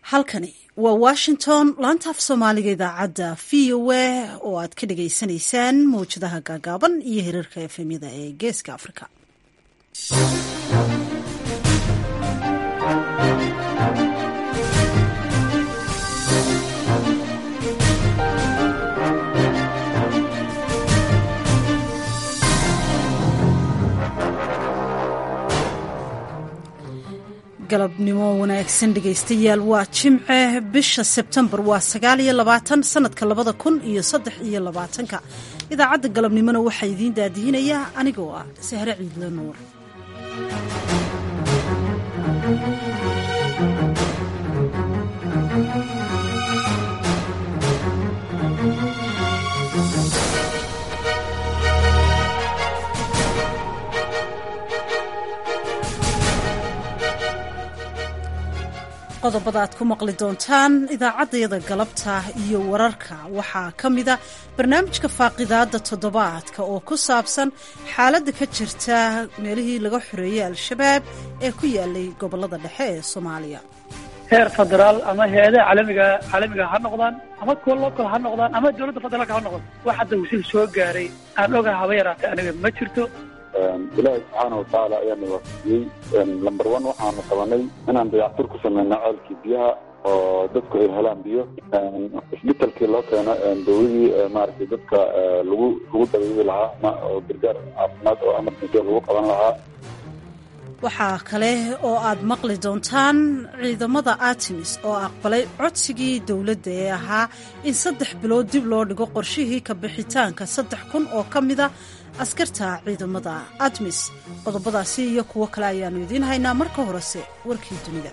halkani waa washington laanta af soomaaliga idaacadda v o a oo aad ka dhagaysanaysaan mawjadaha gaagaaban iyo hirarka efemyada ee geeska afrika galabnimo wanaagsan dhegaystayaal waa jimce bisha sebtembar waa sagaal iyo labaatan sanadka labada kun iyo saddex iyo labaatanka idaacadda galabnimona waxaa idiin daadihinaya anigoo ah sahre ciidle nuur qodobada aad ku maqli doontaan idaacaddayada galabta iyo wararka waxaa ka mida barnaamijka faaqidaadda toddobaadka oo ku saabsan xaaladda ka jirta meelihii laga xoreeyey al-shabaab ee ku yaalay gobollada dhexe ee soomaaliya heer federaal ama hay-adaha caalamiga caalamiga ha noqdaan ama kuwa local ha noqdaan ama dowladda federaalka ha noqdaan wax hadda wasil soo gaaray aan ogaha haba yaraatay aniga ma jirto ilaahi subxaana watacaala ayaana waafajiyey lamber one waxaanu qabanay inaan dayactur ku sameyno ceelkii biyaha oo dadku ay helaan biyo isbitalkii loo keeno dawladii maaragtay dadka lagu lagu dabeebi lahaa oo gargaar caafimaad oo emergency lagu qaban lahaa waxaa kale oo aad maqli doontaan ciidamada artemis oo aqbalay codsigii dowladda ee ahaa in saddex bilood dib loo dhigo qorshihii ka bixitaanka saddex kun oo ka mida askarta ciidamada artemis qodobadaasi iyo kuwo kale ayaannu idiin haynaa marka horese warkii dunida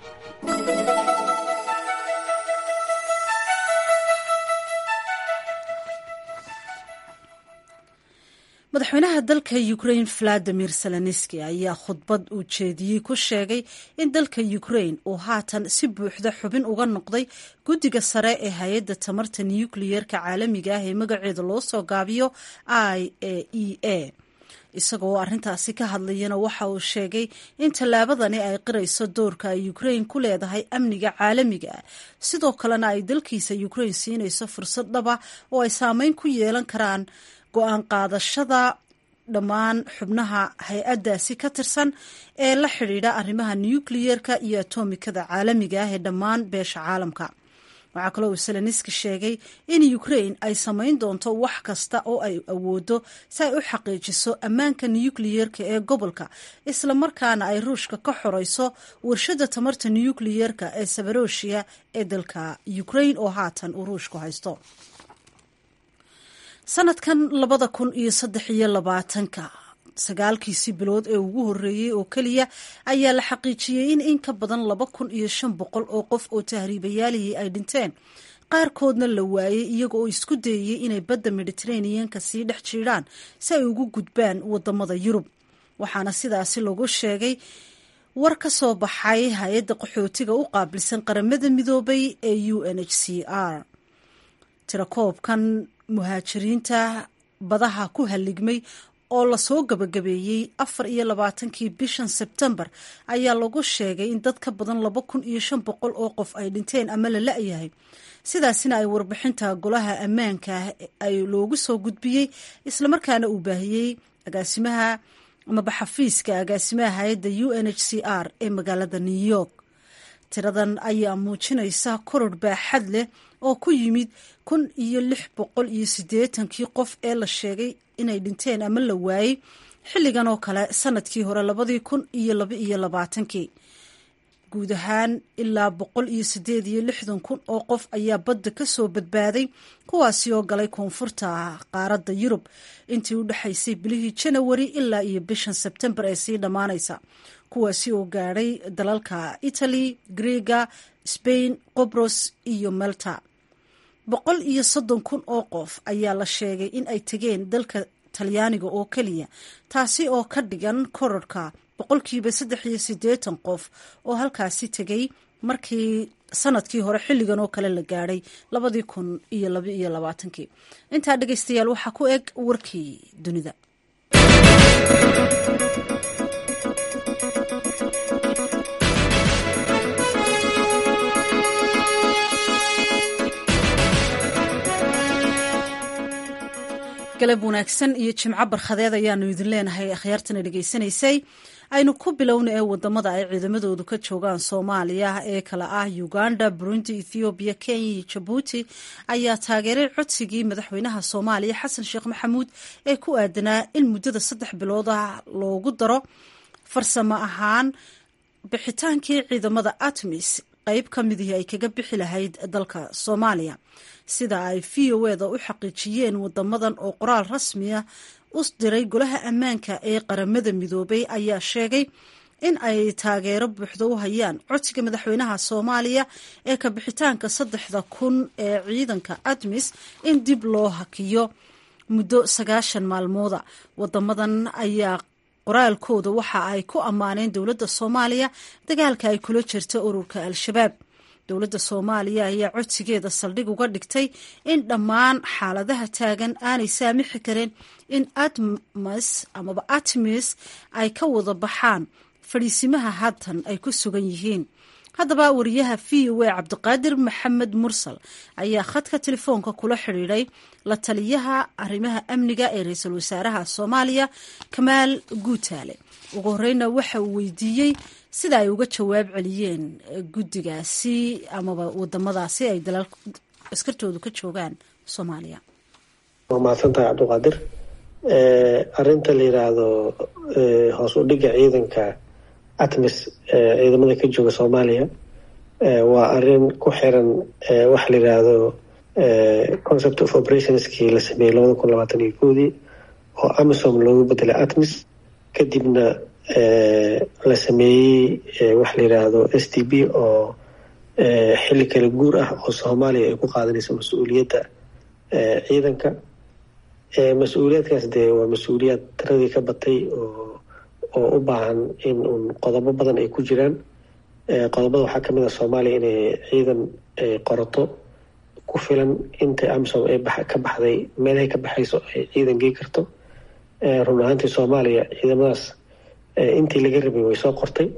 madaxweynaha dalka ukrain valadimir zelenski ayaa khudbad uu jeediyey ku sheegay in dalka ukrain uu haatan si buuxda xubin uga noqday guddiga sare ee hay-adda tamarta nukliyeerka caalamiga ah ee magaceeda loo soo gaabiyo i a e a isagoo arrintaasi ka hadlayana waxa uu sheegay in tallaabadani ay qirayso doorka ay ukrain ku leedahay amniga caalamiga ah sidoo kalena ay dalkiisa ukrain siinayso fursad dhaba oo ay saameyn ku yeelan karaan go-aan qaadashada dhammaan xubnaha hay-addaasi ka tirsan ee la xidhiidha arrimaha nukliyeerka iyo atomikada caalamiga ah ee dhammaan beesha caalamka waxaa kaloo uu seleniski sheegay in ukrain ay samayn doonto wax kasta oo ay awoodo si ay u xaqiijiso ammaanka nukliyeerka ee gobolka islamarkaana ay ruushka ka xoreyso warshada tamarta nukliyeerka ee sabaroshiya ee dalka ukrain oo haatan uu ruushku haysto sanadkan labada kun iyo saddex iyo labaatanka sagaalkiisii bilood ee ugu horreeyey oo keliya ayaa la xaqiijiyey in in ka badan laba kun iyo shan boqol oo qof oo tahriibayaalihii ay dhinteen qaarkoodna la waayey iyaga oo isku dayayey inay badda mediteraneanka sii dhex jiidhaan si ay ugu gudbaan wadamada yurub waxaana sidaasi lagu sheegay war ka soo baxay hay-adda qaxootiga u qaabilsan qaramada midoobay ee u n h c r tirakoobkan muhaajiriinta badaha ku halligmay oo lasoo gabagabeeyey afar iyo labaatankii bishan sebtembar ayaa lagu sheegay in dad ka badan laba kun iyo shan boqol oo qof ay dhinteen ama la la-yahay sidaasina ay warbixinta golaha ammaanka ay loogu soo gudbiyey islamarkaana uu baahiyey agaasimaha amaba xafiiska agaasimaha hay-adda u n h c r ee magaalada new york tiradan ayaa muujinaysa koror baaxad leh oo ku yimid kun iyo lix boqol iyo siddeetankii qof ee la sheegay inay dhinteen ama la waayey xilligan oo kale sanadkii hore labadii kun iyo laba iyo labaatankii guud ahaan ilaa boqol iyo siddeed iyo lixdan kun oo qof ayaa badda ka soo badbaaday kuwaasi oo galay koonfurta qaaradda yurub intii u dhexaysay bilihii janawari ilaa iyo bishan sebtembar ee sii dhammaanaysa kuwaasi oo gaadhay dalalka italy greega spain qobros iyo malta boqol iyo soddon kun oo qof ayaa la sheegay in ay tegeen dalka talyaaniga oo keliya taasi oo ka dhigan kororka boqolkiiba saddex iyo siddeetan qof oo halkaasi tegay markii sanadkii hore xilligan oo kale la gaadhay labadii kun iyo laba iyo labaatankii intaa dhegaystayaal waxaa ku eg warkii dunida galab wanaagsan iyo jimco barkhadeed ayaanu idin leenahay akhyaartana dhegaysanaysay aynu ku bilowna ee wadamada ay ciidamadoodu ka joogaan soomaaliya ee kale ah uganda burundi ethoobiya kenya iyo jabuuti ayaa taageeray codsigii madaxweynaha soomaaliya xasan sheekh maxamuud ee ku aadanaa in muddada saddex bilood ah loogu daro farsamo ahaan bixitaankii ciidamada atmis qeyb ka midihii ay kaga bixi lahayd dalka soomaaliya sida ay v o eda u xaqiijiyeen wadamadan oo qoraal rasmiya u diray golaha ammaanka ee qaramada midoobay ayaa sheegay in ay taageero buuxda u hayaan codsiga madaxweynaha soomaaliya ee ka bixitaanka saddexda kun ee ciidanka admis in dib loo hakiyo muddo sagaashan maalmooda wadamadan ayaa qoraalkooda waxa ay ku ammaaneen dowladda soomaaliya dagaalka ay kula jirta ururka al-shabaab dowladda soomaaliya ayaa codsigeeda saldhig uga dhigtay in dhammaan xaaladaha taagan aanay saamixi karin in atmas amaba atmis ay ka wada baxaan fadhiisimaha haatan ay ku sugan yihiin haddaba wariyaha v o a cabdiqaadir maxamed mursal ayaa khadka telefoonka kula xidhiidhay la taliyaha arrimaha amniga ee ra-iisul wasaaraha soomaaliya kamaal guutaale ugu horeyna waxa uu weydiiyey sida ay uga jawaab celiyeen guddigaasi amaba wadamadaasi ay dalal askartoodu ka joogaan soomaaliya waa mahadsantahay cabdiqaadir arinta la yiraahdo hoos u dhiga ciidanka atmis ciidamada ka jooga soomaaliya waa arin ku xiran waxa la yiraahdo concept of operationskii la sameeyey labada kun labaatan iyo koodii oo amisom loogu bedelay atmis kadibna la sameeyey waxa la yiraahdo s t b oo xilli kala guur ah oo soomaaliya ay ku qaadanayso mas-uuliyadda ciidanka mas-uuliyaadkaas dee waa mas-uuliyaad tiradii ka batay oo oo u baahan in uun qodobo badan ay ku jiraan qodobada waxaa kamid ah soomaaliya inay ciidan qorato ku filan inta amisom ay ka baxday meelahay ka baxayso ay ciidan gei karto run ahaantii soomaaliya ciidamadaas intii laga rabay way soo qortay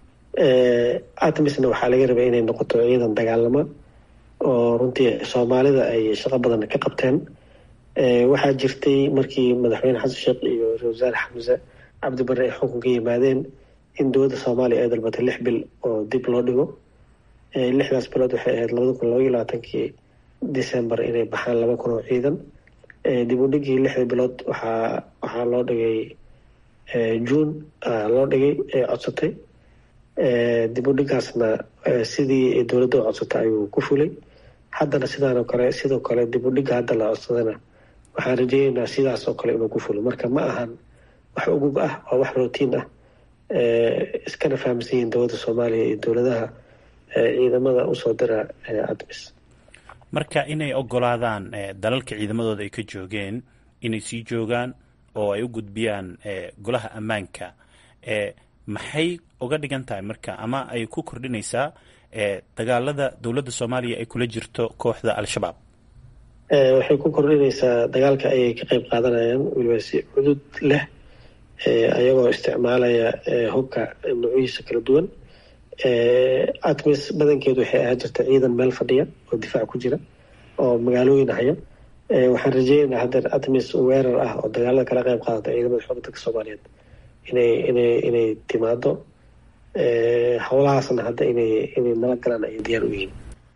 atmisna waxaa laga rabay inay noqoto ciidan dagaalama oo runtii soomaalida ay shaqo badan ka qabteen waxaa jirtay markii madaxweyne xasan sheekh iyo ra-isul wasaare xamse cabdi barre ay xukunka yimaadeen in dowladda soomaaliya ay dalbatay lix bil oo dib loo dhigo lixdaas bilood waxay ahayd labada kun labaiyo labaatankii december inay baxaan laba kun oo ciidan dib u dhigii lixda bilood waxaa waxaa loo dhigay june loo dhigay ee codsatay dib u dhigaasna sidii dowladda u codsatay ayuu ku fulay haddana sidaanoo kale sidoo kale dib u dhiga hadda la codsadana waxaan rajeyneynaa sidaas oo kale inuu ku fulo marka ma ahan wax ugub ah waa wax rotiin ah iskana fahamsan yihiin dowladda soomaaliya iyo dowladaha ciidamada usoo dira admis marka inay ogolaadaan dalalka ciidamadooda ay ka joogeen inay sii joogaan oo ay u gudbiyaan golaha ammaanka maxay uga dhigan tahay marka ama ay ku kordhinaysaa dagaalada dowladda soomaaliya ay kula jirto kooxda al-shabaab waxay ku kordhinaysaa dagaalka ayay ka qeyb qaadanayaan weliba si cudud leh ayagoo isticmaalaya hubka nuucyihiisa kala duwan atmis badankeedu waxay ahaan jirta ciidan meel fadhiya oo difaac ku jira oo magaalooyin haya waxaan rajeynaynaa haddeer atmis weerar ah oo dagaalada kala qeyb qaadata ciidamada xoogga dalka soomaaliyeed inay inay inay timaado howlahaasna hadda inay inay nala galaan ay diyaar u yihiin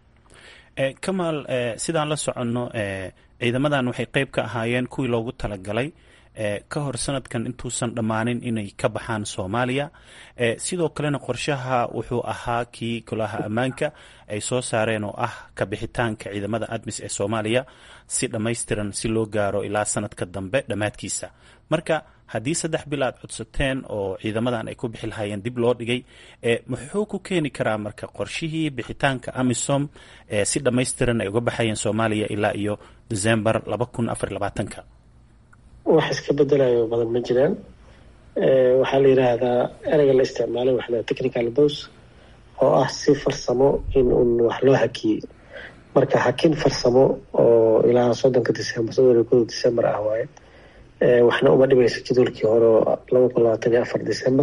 kamaal sidaan la soconno ciidamadan waxay qeyb ka ahaayeen kuwii loogu talagalay ka hor sanadkan intuusan dhammaanin inay ka baxaan soomaaliya sidoo kalena qorshaha wuxuu ahaa kii golaha ammaanka ay soo saareen oo ah ka bixitaanka ciidamada admis ee soomaaliya si dhammaystiran si loo gaaro ilaa sanadka dambe dhammaadkiisa marka haddii saddex bil aad codsateen oo ciidamadan ay ku bixi lahaayeen dib loo dhigay muxuu ku keeni karaa marka qorshihii bixitaanka amisom si dhammaystiran ay uga baxayeen soomaaliya ilaa iyo december laba kun afar labaatanka wax iska bedelayo badan ma jiraan waxaa la yiraahdaa ereyga la isticmaalay waxa la technical bose oo ah si farsamo in uun wax loo hakiyey marka hakin farsamo oo ilaa soddonka december soddon iyo koda december ah waaye waxna uma dhimayso jadwalkii hore laba kun labaatan iyo afar december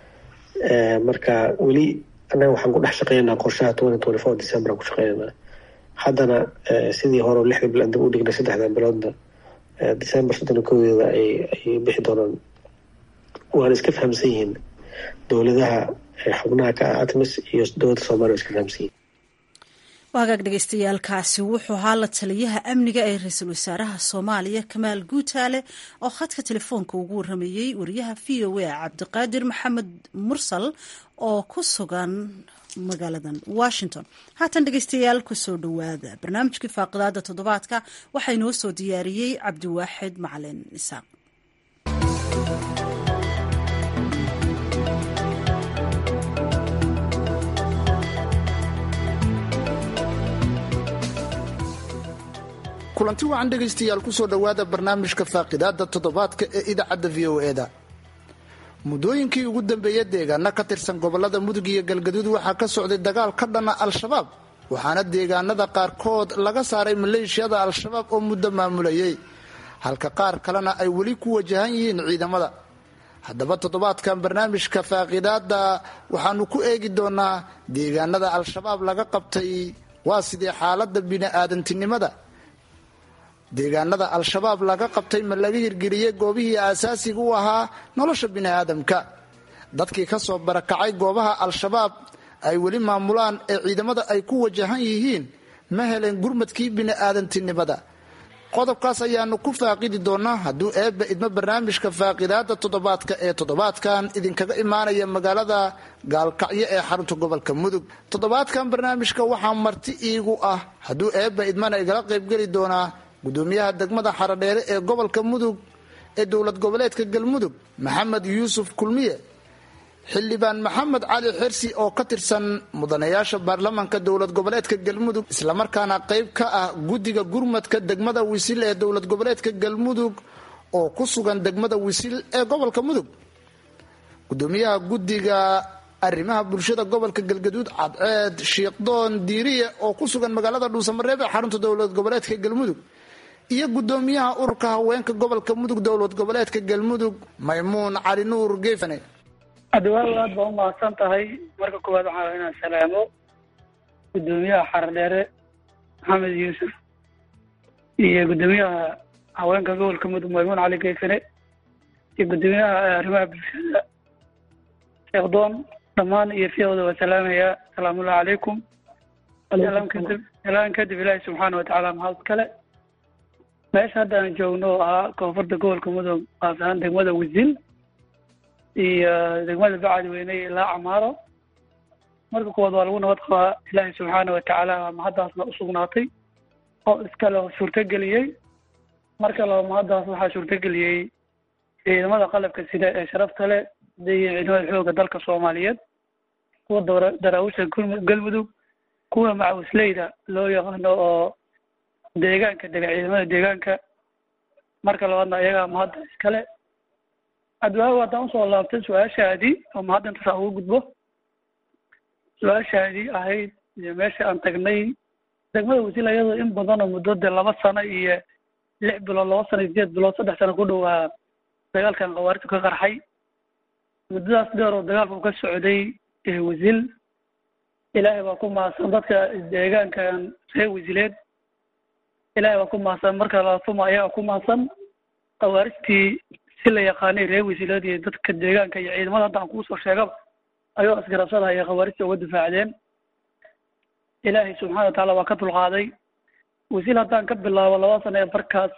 marka weli annaga waxaan ku dhex shaqeynaynaa qorshaha twenty twenty four december aan ku shaqeynaynaa haddana sidii hore lixda bil aan dib u dhignay saddexdan biloodna december soddon koodeeda ay ay bixi doonaan waana iska fahamsan yihiin dowladaha xubnaha ka ah atmis iyo dowladda soomaliya iska fahamsan yihiin waagaag dhagaystayaalkaasi wuxuu ahaa la taliyaha amniga ee ra-iisul wasaaraha soomaaliya kamaal guutaale oo khadka telefoonka ugu waramayey wariyaha v o a cabdiqaadir maxamed mursal oo ku sugan magaaladan washington haatan dhegeystayaal kusoo dhowaada barnaamijkii faaqidaada toddobaadka waxaa inoo soo diyaariyey cabdiwaaxid macalin isaaq kulanti wacan dhegaystayaal kusoo dhowaada barnaamijka faaqidaada toddobaadka ee idaacadda v o e da muddooyinkii ugu dambeeya deegaana ka tirsan gobolada mudug iyo galgaduud waxaa ka socday dagaal ka dhana al-shabaab waxaana deegaanada qaarkood laga saaray maleeshiyada al-shabaab oo muddo maamulayay halka qaar kalena ay weli ku wajahan yihiin ciidamada haddaba toddobaadkan barnaamijka faaqidaada waxaanu ku eegi doonaa deegaanada al-shabaab laga qabtay waa sidee xaalada bini-aadantinimada deegaanada al-shabaab laga qabtay ma laga hirgeliyey goobihii aasaasiga u ahaa nolosha biniaadamka dadkii ka soo barakacay goobaha al-shabaab ay weli maamulaan ee ciidamada ay ku wajahan yihiin ma heleen gurmadkii bini'aadantinimada qodobkaas ayaanu ku faaqidi doonaa hadduu eebba idmo barnaamijka faaqidaada toddobaadka ee toddobaadkan idinkaga imaanaya magaalada gaalkacyo ee xarunta gobolka mudug toddobaadkan barnaamijka waxaa marti iigu ah hadduu eebba idmana igala qaybgeli doonaa gudoomiyaha degmada xaradheere ee gobolka mudug ee dowlad goboleedka galmudug maxamed yuusuf kulmiye xildhibaan maxamed cali xirsi oo ka tirsan mudanayaasha baarlamaanka dowlad goboleedka galmudug islamarkaana qayb ka ah guddiga gurmadka degmada wisil ee dowlad goboleedka galmudug oo ku sugan degmada wisil ee gobolka mudug gudoomiyaha guddiga arrimaha bulshada gobolka galgaduud cadceed shiikhdoon diiriye oo ku sugan magaalada dhuusamareeb ee xarunta dowlad goboleedka galmudug iyo gudoomiyaha ururka haweenka gobolka mudug dowlad goboleedka galmudug maymuun cali nuur geefane adiwaaw aad baa umahadsan tahay marka koowaad waxaa raba inaan salaamo gudoomiyaha xaradheere maxamed yuusuf iyo gudoomiyaha haweenka gobolka mudug maymuun cali geefane iyo gudoomiyaha arrimaha bulshada sheekdoon dhammaan iyo fiiqda waa salaamayaa salaamullahi calaykum salaam kadib salaan kadib ilaahi subxaana watacaala mahad kale meesha hadda aan joogno oo ahaa koonfurta gobolka mudug qaas ahaan degmada wisil iyo degmada bacadweyne ilaa camaaro marka kuwaad waa lagu nabad qabaa ilaahi subxaana watacaala mahaddaasna usugnaatay oo iskale suurtageliyey marka laba mahaddaas waxaa suurtageliyey ciidamada qalabka sida ee sharafta leh hadday ciidamada xooga dalka soomaaliyeed kuwa daraawisha galmudug kuwa macawisleyda loo yaqaano oo deegaanka dega ciidamada deegaanka marka labaadna iyagaa mahadda iskale adwaago haddaan usoo laabtay su-aashaadii oo mahadda intasaa ugu gudbo su-aashaadii ahayd iyo meesha aan tagnay degmada wasiil iyadoo in badan oo muddo dee laba sano iyo lix bilood laba sano iyo sideed bilood saddex sano ku dhowaa dagaalkan khawaariju ka qarxay muddadaas dheer oo dagaalka u ka socday wasiil ilaahay baa ku mahadsan dadka deegaankan reer wasiileed ilaahay baa ku mahadsan marka laatuma ayagaa ku mahadsan khawaarijtii si la yaqaanay reer wasiileed iyo dadka deegaanka iyo ciidamada hadda aan kuusoo sheegaba ayuu asgarabsadahaya khawaarijta uga difaacdeen ilaahay subxana wa tacaala waa ka dulqaaday wasiil haddaan ka bilaabo laba sano ee barkaas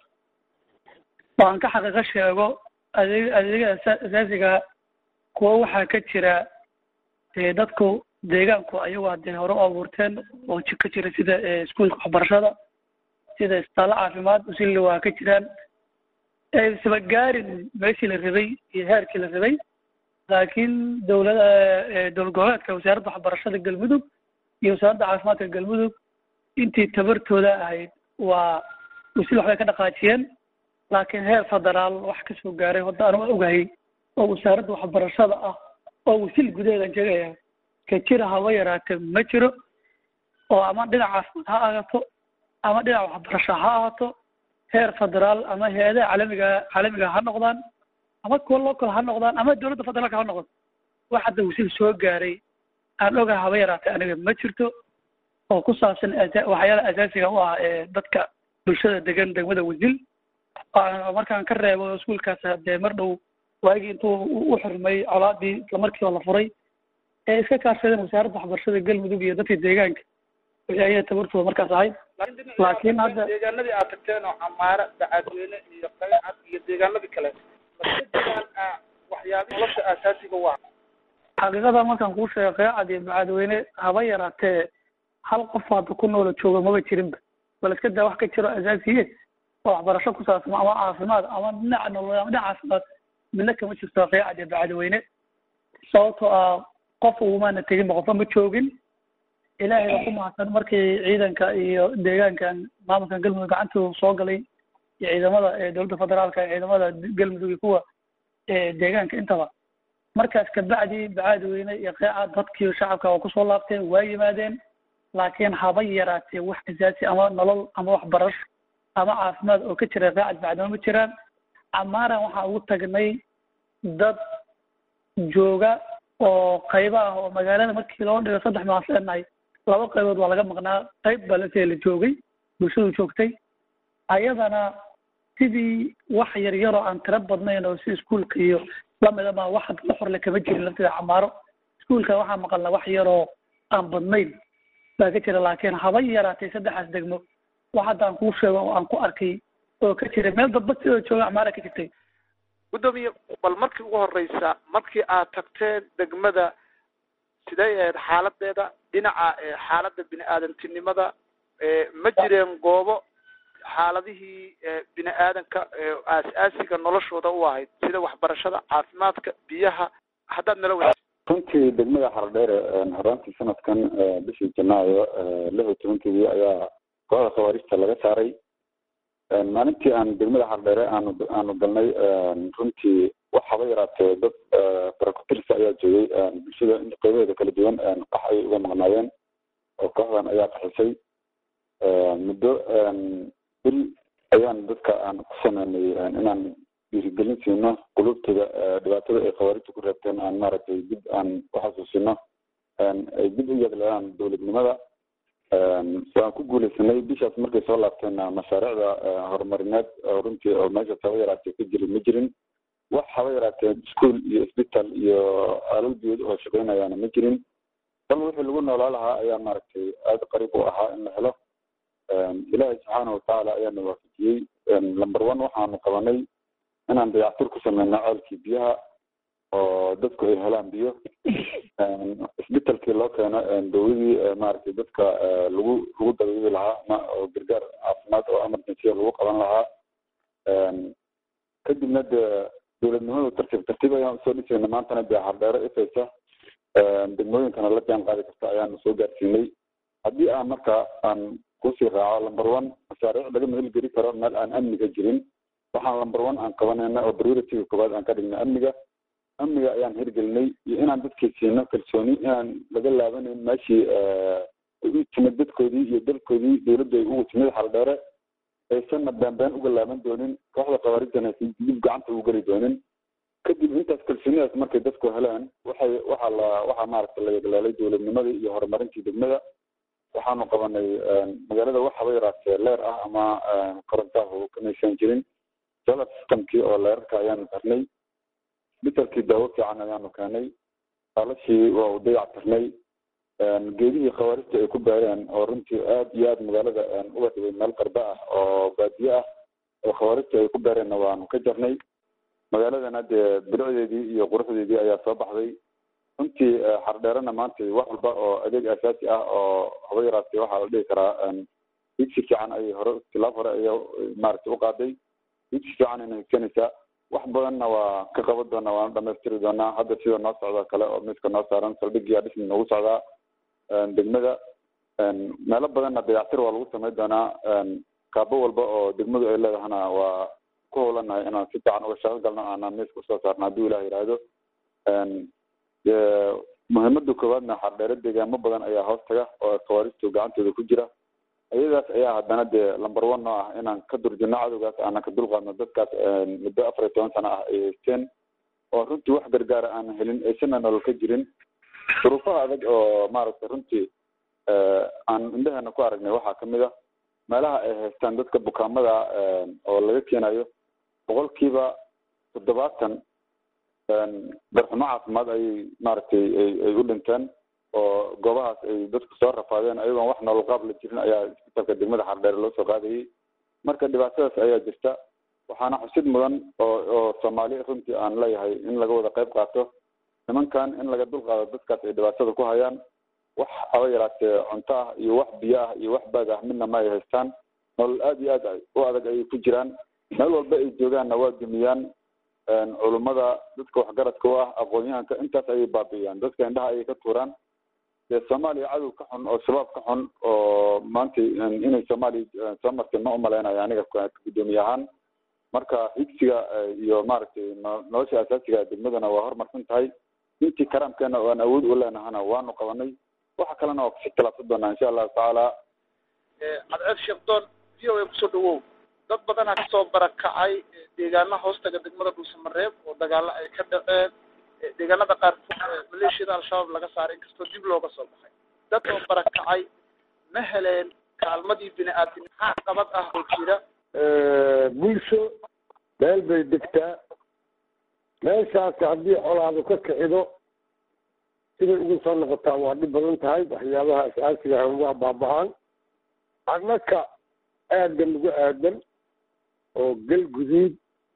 oo aan ka xaqiiqo sheego adeeg adeegyada asaasiga kuwa waxaa ka jira dee dadku deegaanku ayagu hadee hore u abuurteen oo ka jira sida iskuolka waxbarashada sida isbitaallo caafimaad usilli waa ka jiraan aysan gaarin meeshii la rabay iyo heerkii la rabay laakiin dowlada dowlad goboleedka wasaaradda waxbarashada galmudug iyo wasaaradda caafimaadka galmudug intii tabartooda ahayd waa wasil waxbay ka dhaqaajiyeen laakiin heer federaal wax kasoo gaaray hadda anu ogahay oo wasaaradda waxbarashada ah oo wasil gudaheedan sheegaya ka jira haba yaraatee ma jiro oo ama dhinac caafimaad ha ahaato ama dhinac waxbarasho ha ahaato heer federaal ama hay-adaha caalamiga caalamiga ha noqdaan ama kuwa local ha noqdaan ama dowladda federaalka ha noqdo wax hadda wasil soo gaaray aan ogahay haba yaraatee aniga ma jirto oo ku saabsan waxyaala asaasiga u ah ee dadka bulshada degan degmada wasil markaan ka reebo iskuolkaas dee mar dhow waagii intuu u xurmay colaadii islamarkiiba la furay ee iska kaashadeen wasaaradda waxbarashada galmudug iyo dadkii deegaanka wixii ayay tabartooda markaas ahayd laakiin hadda deegaanadii aad tagteen oo camaare bacadweyne iyo qaycad iyo deegaanadii kale maska jiraan waxyaabihi nolosha aasaasiga waa xaqiiqada markaan kuu sheego qaycad iyo bacadweyne haba yaraatee hal qof hadda ku noola jooga maba jirinba bal iska daa wax ka jiro asaasiye oo waxbarasho ku saabsan ama caafimaad ama dhinaca nolol ama dhinaca caafimaad midna kama jirto qaycad iyo bacadweyne sababtoo ah qof ugumaana teginba qofba ma joogin ilaahay baa ku mahadsan markii ciidanka iyo deegaankan maamulkan galmudug gacantooda soo galay iyo ciidamada dowladda federaalka ciidamada galmudug iyo kuwa deegaanka intaba markaas kabacdi bacadweyne iyo qeeca dadkii shacabka waa kusoo laabteen waa yimaadeen laakiin haba yaraatee wax asaasi ama nolol ama waxbarasho ama caafimaad oo ka jira qeecad bacdweyne ma jiraan camaaran waxaa ugu tagnay dad jooga oo qaybo ah oo magaalada markii loo dhigo saddex maasleenahay laba qaybood waa laga maqnaa qayb baa lasee la joogay bulshadu joogtay ayadana sidii wax yar yaroo aan tiro badnayn oo si iskuolka iyo lamida ma wax la xorle kama jirin lafteeda camaaro iskuolka waxaa maqalna wax yaroo aan badnayn baa ka jira laakiin haba yaraatay saddexaas degmo wax hadda aan kuu sheego oo aan ku arkay oo ka jira meel dadba sidoo jooga camaara ka jirtay guddoomiye bal markii ugu horeysa markii aad tagteen degmada sidee ahayd xaaladeeda dhinaca xaaladda bini aadantinimada ma jireen goobo xaaladihii bini aadanka aas-aasiga noloshooda u ahayd sida waxbarashada caafimaadka biyaha haddaad nala weysa runtii degmada xaradheere horaantii sanadkan bishii janaayo lix iyo tobankeedii ayaa kooxda khawaarijta laga saaray maalintii aan degmada xardheere aanu aanu galnay runtii wax haba yaraatee dad barakutirsa ayaa joogay bulshada qeybaheeda kala duwan qax ay uga maqnaayeen oo kooxdan ayaa qaxisay muddo bil ayaan dadka aan ku sameynay inaan dhiirigelin siino qulubtooda dhibaatada ay khawaarijta ku reebteen aan maaragtay dib aan uxasuusino ay dib u yeegleedaan dowladnimada waan ku guuleysanay bishaas markay soo laabteenna mashaariicda horumarineed oo runtii oo meeshaas haba yaraatee ka jirin ma jirin wax haba yaraatee ischool iyo isbital iyo aalal biyood oo shaqeynayaana ma jirin bal wixii lagu noolaa lahaa ayaa maaragtay aada qariib u ahaa in la helo ilaahay subxaana watacaala ayaana waafajiyey number one waxaanu qabanay inaan dayactir ku sameyno ceelkii biyaha oo dadku ay helaan biyo isbitalkii loo keeno dowladii maaragtay dadka lagu lagu dabiibi lahaa ma oo gargaar caafimaad oo emergency lagu qaban lahaa kadibna dee dowladnimadu tartiib tartiib ayaan usoo dhisayna maantana dee hardheero ifaysa degmooyinkana la jaan qaadi karta ayaanu soo gaarsiinay haddii aan marka aan kusii raaco number one mashaariic laga mehelgeli karo meel aan amniga jirin waxaan number one aan qabanayna oo priorityga koowaad aan ka dhignay amniga amniga ayaan hirgelinay iyo inaan dadkii siino kalsooni inaan laga laabanayn meeshii u timid dadkoodii iyo dalkoodii dowladda ay ugu timid xaldheere aysanna beenbeen uga laaban doonin kooxda khawaarijtana aysan dib gacanta ugu geli doonin kadib intaas kalsoonidaas markay dadku heleen waxay waxaa la waxaa maaragta la yeglaalay dowladnimadii iyo horumarintii degmada waxaanu qabanay magaalada wax haba yaraatee leer ah ama korontahu kamaysan jirin solar systemkii oo leerarka ayaanu xirnay isbitalkii daawo fiican ayaanu keenay alashii waa u dayac tirnay geedihii khawaarijta ay ku baareen oo runtii aad iyo aad magaalada uga dhigay meel qarba ah oo baadiye ah oo khawaarijta ay ku baareenna waanu ka jarnay magaaladana dee bilicdeedii iyo quruxdeedii ayaa soo baxday runtii xardheerana maanta wax walba oo adeeg asaasi ah oo haba yaraatee waxaa la dhihi karaa digsi fiican ayay hore tilaab hore aya maaragtay u qaaday digsi fiican ayna higsanaysaa wax badanna waa ka qaban doonaa waana dhamaystiri doonaa hadda sida noo socda kale oo miiska noo saaran saldhigiyaa dhismi noogu socdaa degmada meelo badanna dayactir waa lagu samayn doonaa kaabo walba oo degmadu ay leedahana waa ku howlanahay inaan si fiican uga shaqo galno aanaan miiska usoo saarno hadduu ilah yidhaahdo muhiimada koowaadna xardheere deegaamo badan ayaa hoos taga oo khawaarijtu gacantooda ku jira iyadaas ayaa haddana dee number one oo ah inaan ka durjino cadowgaas aanan ka dulqaadno dadkaas muddo afar iyo toban sano ah ay haysteen oo runtii wax gargaara aan helin aysana nolol ka jirin duruufaha adag oo maaragtay runtii aan indheheena ku aragnay waxaa kamid ah meelaha ay haystaan dadka bukaamada oo laga keenayo boqolkiiba toddobaatan darxumo caafimaad ayay maaragtay ay u dhinteen oo goobahaas ay dadku soo rafaadeen ayagoon wax nolol qaab la jirin ayaa isbitaalka degmada xardheere loo soo qaadayay marka dhibaatadaas ayaa jirta waxaana xusid mudan oo oo soomaali runtii aan leeyahay in laga wada qayb qaato nimankan in laga dul qaado dadkaas ay dhibaatada ku hayaan wax haba yaraatee cunto ah iyo wax biyo ah iyo wax baad ah midna ma ay haystaan nolol aada iyo aad u adag ayay ku jiraan meel walba ay joogaanna waa dumiyaan culummada dadka waxgaradka u ah aqoon-yahanka intaas ayay baabi'iyaan dadka indhaha ayay ka tuuraan dee soomaaliya cadow ka xun oo shabaab ka xun oo maanta inay soomaaliya soo martay ma umalaynayo aniga guddoomiye ahaan marka higsiga iyo maaragtay nolosha asaasiga degmadana waa horumarsan tahay intii karaamkeena oo aan awood u leenahana waanu qabanay waxa kalena waa kusii talaabsan doonaa insha allahu tacaala cadceed sheekdoon v o a kusoo dhawow dad badanaa kasoo barakacay deegaana hoostaga degmada dhuusamareeb oo dagaalo ay ka dhaceen deegaanada qaarkood maleeshiyada al-shabaab laga saaray inkastoo dib looga soo baxay dad oo barakacay ma heleen kaalmadii bini aadam maxaa qabad ah oo jira bulsho meel bay degtaa meeshaas haddii colaadu ka kicido siday ugu soo noqotaa waa dhib badan tahay waxyaabaha asaasiga ah waa baaba-aan annaka aadan ugu aadan oo gel guduud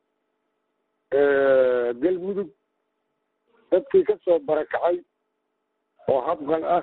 gel mudug dadkii ka soo barakacay oo habqan ah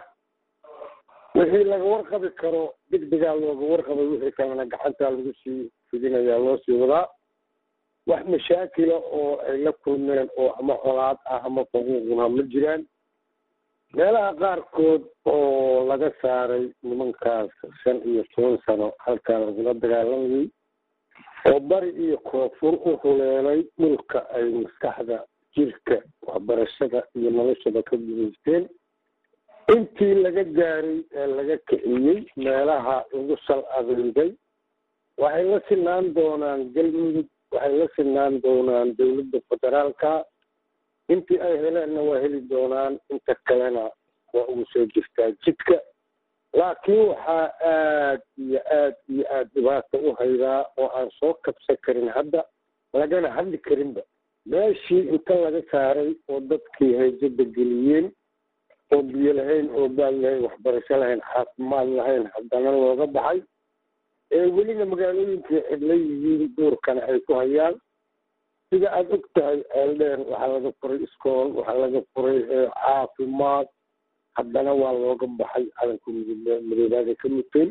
wixii laga warqabi karo degdegaa looga warqabay wixii kalena gacantaa lagu sii fidinayaa loo sii wadaa wax mashaakila oo ay la kulmeen oo ama colaad ah ama faquuquna ma jiraan meelaha qaarkood oo laga saaray nimankaas shan iyo toban sano halkaa lagula dagaalamayay oo bari iyo koonfur u huleelay dhulka ay maskaxda jirka waxbarashada iyo noloshaba ka gudaysteen intii laga gaaray ee laga kiciyey meelaha lagu sal adeegay waxay la sinaan doonaan galmudug waxay la sinaan doonaan dowladda federaalka intii ay heleenna waa heli doonaan inta kalena waa ugu soo jirtaa jidka laakiin waxaa aad iyo aad iyo aad dhibaata u haydaa oo aan soo kabsan karin hadda lagana hadli karinba meeshii inta laga saaray oo dadkii hayjada geliyeen oo biyo lahayn oo baad lahayn waxbarasho lahayn caafimaad lahayn haddana looga baxay ee welina magaalooyinkii cidla yihiin duurkana ay ku hayaan sida aada og tahay eeldheer waxaa laga furay iskool waxaa laga furay caafimaad haddana waa looga baxay calanka madoobaada ka muteen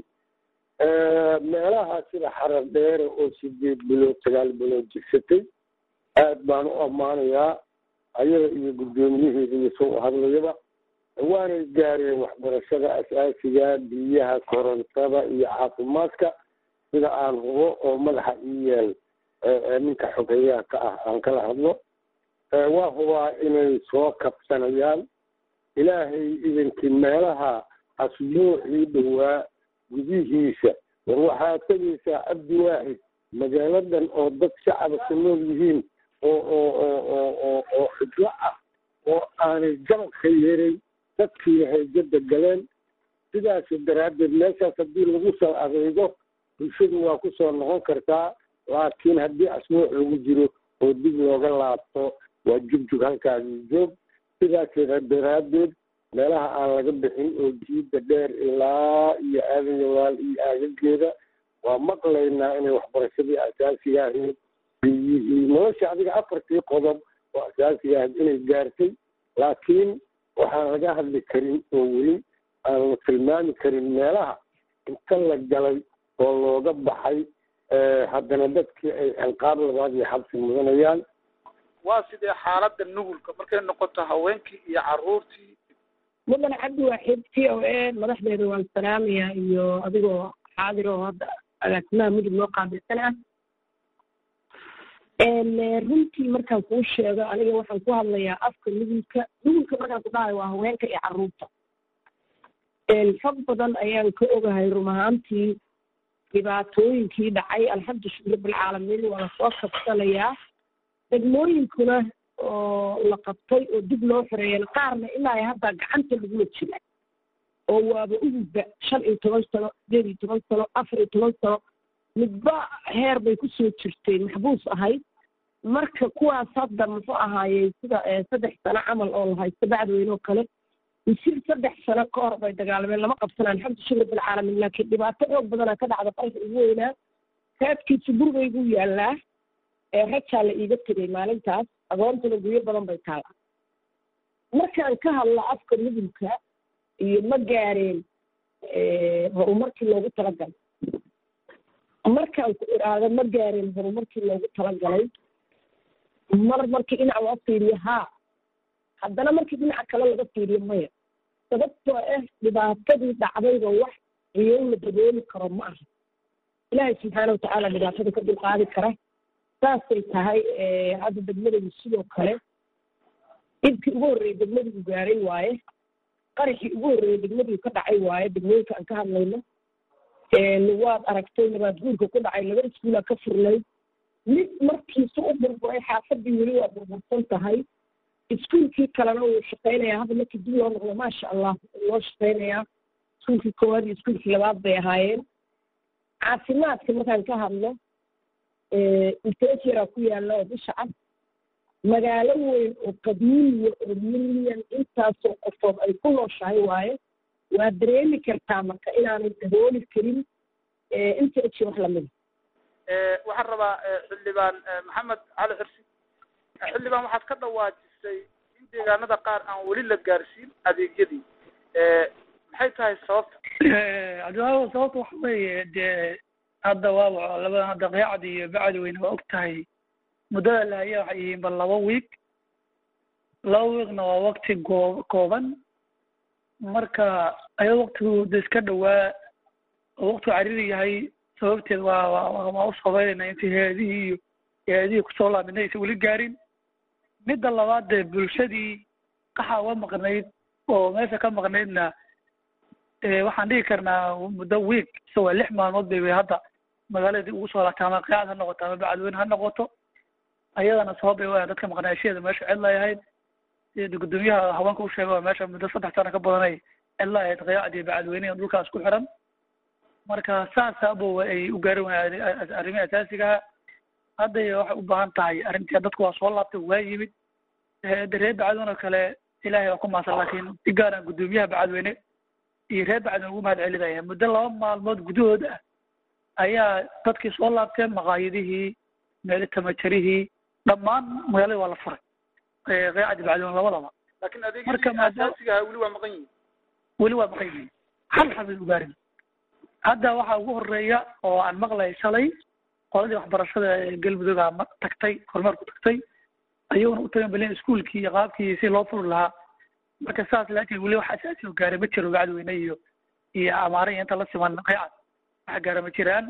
meelaha sida xarar dheere oo sideed bilood sagaal bilood jigsatay aad baan u ammaanayaa ayada iyo guddoomiyaheeda iyo soo hadlayaba waanay gaareen waxbarashada asaasiga biyaha korontada iyo caafimaadka sida aan hubo oo madaxa ii yeel ninka xogeeyaha ka ah aan kala hadlo waa hubaa inay soo kabsanayaan ilaahay idinkii meelaha asbuucii dhowaa gudihiisa war waxaa tegaysaa cabdi waaxid magaaladan oo dad shacaba ku nool yihiin oo oo oo oo oo oo xidlo ah oo aanay gabadka yeeray dadkii hayjada galeen sidaas daraaddeed meeshaas haddii lagu soo adeego bulshadu waa kusoo noqon kartaa laakiin haddii asbuuc lagu jiro oo dib looga laabto waa jugjug halkaasi joog sidaas daraaddeed meelaha aan laga bixin oo jiida dheer ilaa iyo aadan yawaal iyo aagageeda waa maqlaynaa inay waxbarashadii asaasiga ahayd biyihii nolosha adiga afartii qodob oo asaasiga ahayd inay gaartay laakiin waxaan laga hadli karin oo weli aan la tilmaami karin meelaha inta la galay oo looga baxay haddana dadkii ay ciqaab labaad iyo xabsi mudanayaan waa sidee xaaladda nugulka markay noqoto haweenkii iyo caruurtii mudan cabdi waaxid t o a madaxdeeda waan salaamayaa iyo adigoo xaadir oo hadda agaasimaha mudug noo qaabilsan ah runtii markaan kuu sheego aniga waxaan ku hadlayaa afka nugulka nugulka markaan ku dhahayo waa haweenka iyo caruurta fag badan ayaan ka ogahay run ahaantii dhibaatooyinkii dhacay alxamdulilah rabbilcaalamiin waa lasoo kabsanayaa degmooyinkuna oo la qabtay oo dib loo xoreeyeen qaarna ilaa hadda gacanta lagula jira oo waaba ugudba shan iyo toban sano sideed iyo toban sano afar iyo toban sano midba heer bay kusoo jirtay maxbuus ahayd marka kuwaas hadda muxuu ahaayey sida saddex sano camal oo la haysto bacdweyne oo kale misir saddex sano ka hor bay dagaalameen lama qabsanaan alxamdu shukr bilcaalamiin laakiin dhibaato xoog badanaa ka dhacda qalka ugu weynaa raadkiisa gurigaygu yaallaa ee rajaa la iiga tegay maalintaas agoontuna guryo badan bay taala markaan ka hadlo afka mudulka iyo ma gaareen horumarkii loogu talagalay markaan ku idhaahdo ma gaareen horumarkii loogu talagalay mar markii dhinac loo fiiriyo haa haddana markii dhinaca kale laga fiiriyo maya sababtoo ah dhibaatadii dhacdayba wax riyow la dabooli karo ma aha ilaahay subxaana watacaala dhibaatada ka dulqaadi kara saasay tahay hadda degmadaydu sidoo kale dhibkii ugu horreeyey degmadigu gaaray waaye qaraxii ugu horreeyey degmadigu ka dhacay waaye degmooyinka aan ka hadlayno waad aragtay nabaad guurka ku dhacay laba iskuulaa ka furnay mid markiisu u burburay xaafadii weli waa burbursan tahay iskuulkii kalena wuu shaqaynayaa hadda markii dib loo noqdo maasha allah loo shaqaynayaa iskuulkii koowaad iyo iskuulkii labaad bay ahaayeen caafimaadka markaan ka hadlo inteesyaraa ku yaalla oo bisha cad magaalo weyn oo qadiimiya oo milyan intaasoo qofood ay ku nooshahay waaye waa dareemi kartaa marka inaanay dabooli karin inteesi wax lamida waxaan rabaa xildhibaan maxamed cali xirsi xildhibaan waxaad ka dhawaajisay in deegaanada qaar aan weli la gaarsiin adeegyadii maxay tahay sababta cabdiwahab sababta waxa weeye dee hadda waaba labada hadda qeacad iyo bacdweyne waa og tahay muddada la haya waxay yihiin bal laba wiig laba wiigna waa wakti goo kooban marka ayado waktigu de iska dhowaa oo waktigu cariri yahay sababteed waa waa waa u sabaynayna intii hay-adihii iyo hay-adihii kusoo laabidna aysan weli gaarin midda labaad dee bulshadii qaxa uga maqnayd oo meesha ka maqnaydna waxaan dhigi karnaa muddo wiig isagoo lix maalmood bay way hadda magaaladii ugu soo laabtay ama qeacad ha noqoto ama bacadweyne ha noqoto ayadana sabab bay waa dadka maqnaashyada meesha cid layahayd sida guddoomiyaha haweenka u sheega waa meesha muddo saddex sano ka badanay cid layahayd qeacad iyo bacadweyne dhulkaas ku xiran marka saasaabo ay u gaari waayeen arrimihii asaasigaha hadday waxay u baahan tahay arrintii dadku waa soo laabtay waa yimid reer bacadweyne oo kale ilaahay waa ku maasan laakiin si gaaraan guddoomiyaha bacadweyne iyo reer bacadweyne ugu mahad celinaya muddo laba maalmood gudahood ah ayaa dadkii soo laabteen maqaayadihii meeli tamajarihii dhammaan magaalada waa la furay qeecadi bacdweyne labadaba laakiin adeegyadii asaasiga ahaa weli waa maqan yihin weli waa maqan yihiin hal xabay u gaarin hadda waxaa ugu horeeya oo aan maqlay shalay qoladii waxbarashada ee galmudug a tagtay kormeerku tagtay ayaguna u tagan balen iskuolkii iyo qaabkii si loo furi lahaa marka saas laakiin weli wax asaasi oo gaaray ma jiro bacdweyne iyo iyo amaare iyo inta la siman qeecad wax gaara ma jiraan